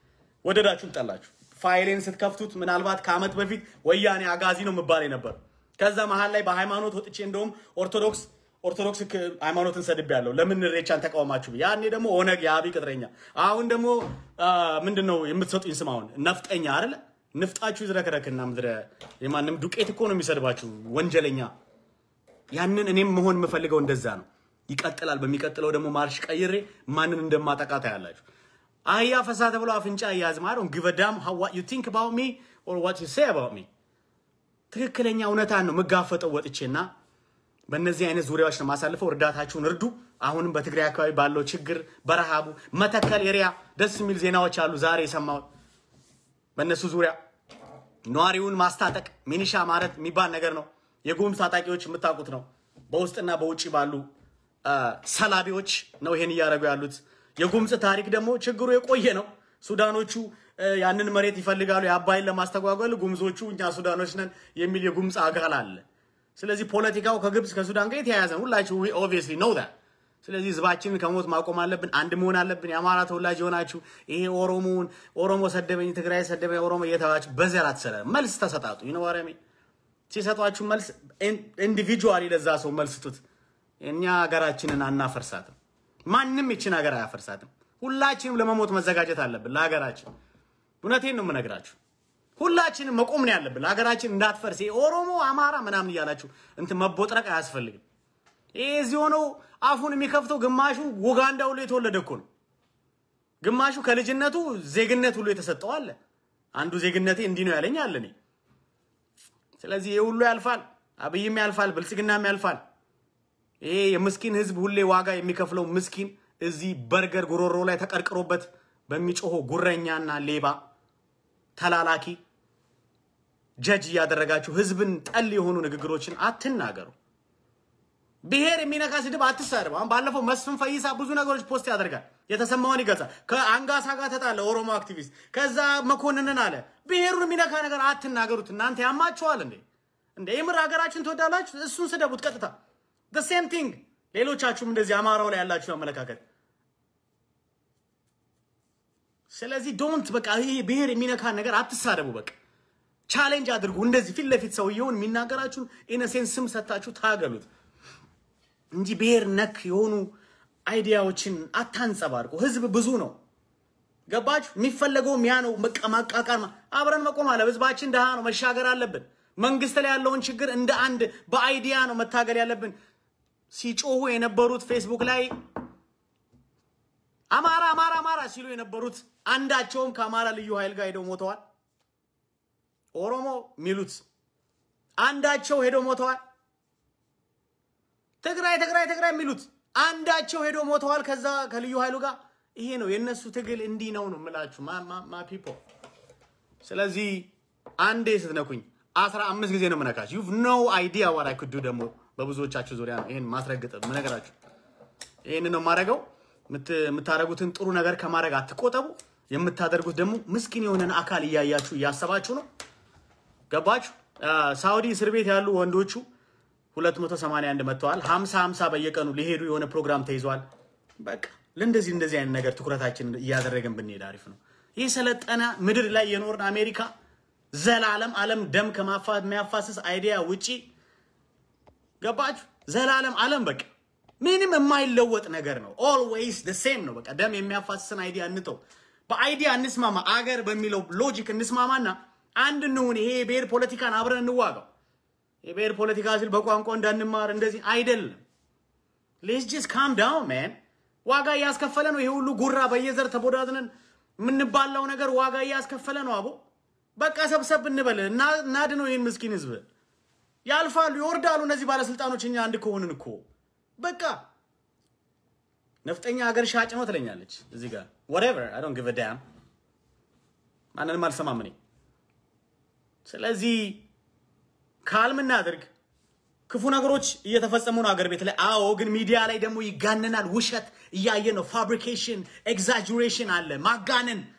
ወደዳችሁም ጠላችሁ ፋይሌን ስትከፍቱት ምናልባት ከአመት በፊት ወያኔ አጋዚ ነው የምባል ነበር። ከዛ መሀል ላይ በሃይማኖት ወጥቼ እንደውም ኦርቶዶክስ ኦርቶዶክስ ክ- ሃይማኖትን ሰድብ ያለው ለምን ሬቻን ተቃወማችሁ? ብዬ። ያኔ ደግሞ ኦነግ የአብይ ቅጥረኛ፣ አሁን ደግሞ ምንድን ነው የምትሰጡኝ ስም? አሁን ነፍጠኛ አይደለ? ንፍጣችሁ ይዝረክረክና ምድረ የማንም ዱቄት እኮ ነው የሚሰድባችሁ ወንጀለኛ። ያንን እኔም መሆን የምፈልገው እንደዛ ነው። ይቀጥላል። በሚቀጥለው ደግሞ ማርሽ ቀይሬ ማንን እንደማጠቃ ታያላችሁ። አህያ ፈሳ ተብሎ አፍንጫ እያዝ ማለት ግቨዳም what you think about me or what you say about me ትክክለኛ እውነታን ነው የምጋፈጠው ወጥቼና በእነዚህ አይነት ዙሪያዎች ነው ማሳልፈው። እርዳታችሁን እርዱ። አሁንም በትግራይ አካባቢ ባለው ችግር በረሃቡ መተከል ኤሪያ ደስ የሚል ዜናዎች አሉ ዛሬ የሰማሁት በእነሱ ዙሪያ ነዋሪውን ማስታጠቅ ሚኒሻ ማለት የሚባል ነገር ነው። የጉምዝ ታጣቂዎች የምታውቁት ነው። በውስጥና በውጭ ባሉ አ፣ ሰላቢዎች ነው ይሄን እያደረጉ ያሉት። የጉምዝ ታሪክ ደግሞ ችግሩ የቆየ ነው። ሱዳኖቹ አ፣ ያንን መሬት ይፈልጋሉ የአባይን ለማስተጓጎል፣ ጉምዞቹ እኛ ሱዳኖች ነን የሚል የጉምዝ አካል አለ። ስለዚህ ፖለቲካው ከግብፅ ከሱዳን ጋር የተያያዘ ነው። ሁላችሁ ኦብቪየስሊ ነው ዛት ስለዚህ ህዝባችንን ከሞት ማቆም አለብን። አንድ መሆን አለብን። የአማራ ተወላጅ የሆናችሁ ይሄ ኦሮሞውን ኦሮሞ ሰደበኝ፣ ትግራይ ሰደበኝ፣ ኦሮሞ እየተባችሁ በዘር አትሰረ መልስ ተሰጣጡ። ይነዋረሚ ሲሰጧችሁ መልስ ኢንዲቪጁዋሊ ለዛ ሰው መልስ ስጡት። እኛ ሀገራችንን አናፈርሳትም። ማንም ይችን ሀገር አያፈርሳትም። ሁላችንም ለመሞት መዘጋጀት አለብን ለሀገራችን። እውነቴን ነው የምነግራችሁ። ሁላችንም መቆም ነው ያለብን ለሀገራችን እንዳትፈርስ። ይሄ ኦሮሞ አማራ ምናምን እያላችሁ እንትን መቦጥረቅ አያስፈልግም። ይሄ እዚህ ሆነው አፉን የሚከፍተው ግማሹ ኡጋንዳ ሁሉ የተወለደ እኮ ነው። ግማሹ ከልጅነቱ ዜግነት ሁሉ የተሰጠው አለ። አንዱ ዜግነቴ እንዲህ ነው ያለኝ አለ እኔ። ስለዚህ ይሄ ሁሉ ያልፋል፣ አብይም ያልፋል፣ ብልጽግናም ያልፋል። ይሄ የምስኪን ህዝብ ሁሌ ዋጋ የሚከፍለው ምስኪን እዚህ በርገር ጉሮሮ ላይ ተቀርቅሮበት በሚጮሆ ጉረኛና ሌባ ተላላኪ ጀጅ እያደረጋችሁ ህዝብን ጠል የሆኑ ንግግሮችን አትናገሩ። ብሔር የሚነካ ስድብ አትሳደብ። አሁን ባለፈው መስፍን ፈይሳ ብዙ ነገሮች ፖስት ያደርጋል፣ የተሰማውን ይገልጻል። ከአንጋሳ ጋር ተጣለ ኦሮሞ አክቲቪስት፣ ከዛ መኮንንን አለ። ብሔሩን የሚነካ ነገር አትናገሩት። እናንተ ያማችኋል እንዴ? እንደ የምር ሀገራችን ትወዳላችሁ? እሱን ስደቡት ቀጥታ። ሴም ቲንግ ሌሎቻችሁም እንደዚህ አማራው ላይ ያላችሁ አመለካከት። ስለዚህ ዶንት በቃ ይሄ ብሔር የሚነካ ነገር አትሳደቡ። በቃ ቻሌንጅ አድርጉ። እንደዚህ ፊት ለፊት ሰውየውን የሚናገራችሁን ኢነሴንስ ስም ሰጥታችሁ ታገሉት እንጂ ብሔር ነክ የሆኑ አይዲያዎችን አታንጸባርቁ። ህዝብ ብዙ ነው። ገባችሁ? የሚፈለገውም ያ ነው። በቃ ማቃቃር፣ አብረን መቆም አለ። ህዝባችን ድሃ ነው፣ መሻገር አለብን። መንግስት ላይ ያለውን ችግር እንደ አንድ በአይዲያ ነው መታገል ያለብን። ሲጮሁ የነበሩት ፌስቡክ ላይ አማራ አማራ አማራ ሲሉ የነበሩት አንዳቸውም ከአማራ ልዩ ኃይል ጋር ሄደው ሞተዋል። ኦሮሞ የሚሉት አንዳቸው ሄደው ሞተዋል። ትግራይ ትግራይ ትግራይ የሚሉት አንዳቸው ሄዶ ሞተዋል። ከዛ ከልዩ ኃይሉ ጋር ይሄ ነው የእነሱ ትግል። እንዲህ ነው ነው የምላችሁ ማ ፒፖ። ስለዚህ አንዴ ስትነኩኝ አስራ አምስት ጊዜ ነው የምነካችሁ። ዩቭ ኖ አይዲያ ዋት አይ ኩድ ዱ። ደግሞ በብዙዎቻችሁ ዙሪያ ነው ይሄን ማስረግጥ የምነግራችሁ። ይሄን ነው የማደርገው። የምታደርጉትን ጥሩ ነገር ከማድረግ አትቆጠቡ። የምታደርጉት ደግሞ ምስኪን የሆነን አካል እያያችሁ እያሰባችሁ ነው። ገባችሁ? ሳውዲ እስር ቤት ያሉ ወንዶቹ 281 መጥተዋል። 50 50 በየቀኑ ሊሄዱ የሆነ ፕሮግራም ተይዟል። በቃ ለእንደዚህ እንደዚህ አይነት ነገር ትኩረታችን እያደረገን ብንሄድ አሪፍ ነው። ይህ ሰለጠነ ምድር ላይ የኖርን አሜሪካ ዘላለም ዓለም ደም ከሚያፋስስ አይዲያ ውጪ ገባችሁ? ዘላለም ዓለም በቃ ምንም የማይለወጥ ነገር ነው። ኦልዌይስ ደ ሴም ነው። በቃ ደም የሚያፋስስን አይዲያ እንተው። በአይዲያ እንስማማ፣ አገር በሚለው ሎጂክ እንስማማና አንድ እንሁን። ይሄ የብሔር ፖለቲካን አብረን እንዋጋው። የብሔር ፖለቲካ ሲል በቋንቋ እንዳንማር እንደዚህ አይደለም። ሌትስ ጀስት ካም ዳውን ማን። ዋጋ እያስከፈለ ነው። ይሄ ሁሉ ጉራ በየዘር ተቦዳድነን የምንባላው ነገር ዋጋ እያስከፈለ ነው። አቦ በቃ ሰብሰብ እንበል እና እናድነው ይህን ምስኪን ህዝብ። ያልፋሉ፣ ይወርዳሉ እነዚህ ባለስልጣኖች። እኛ አንድ ከሆንን እኮ በቃ ነፍጠኛ ሀገር ሻጭ ነው ትለኛለች እዚህ ጋር whatever I don't give a damn ማንንም አልሰማም እኔ። ስለዚህ ካልም እናድርግ። ክፉ ነገሮች እየተፈጸሙ ነው አገር ቤት ላይ። አዎ፣ ግን ሚዲያ ላይ ደግሞ ይጋነናል። ውሸት እያየ ነው። ፋብሪኬሽን፣ ኤግዛጁሬሽን አለ፣ ማጋነን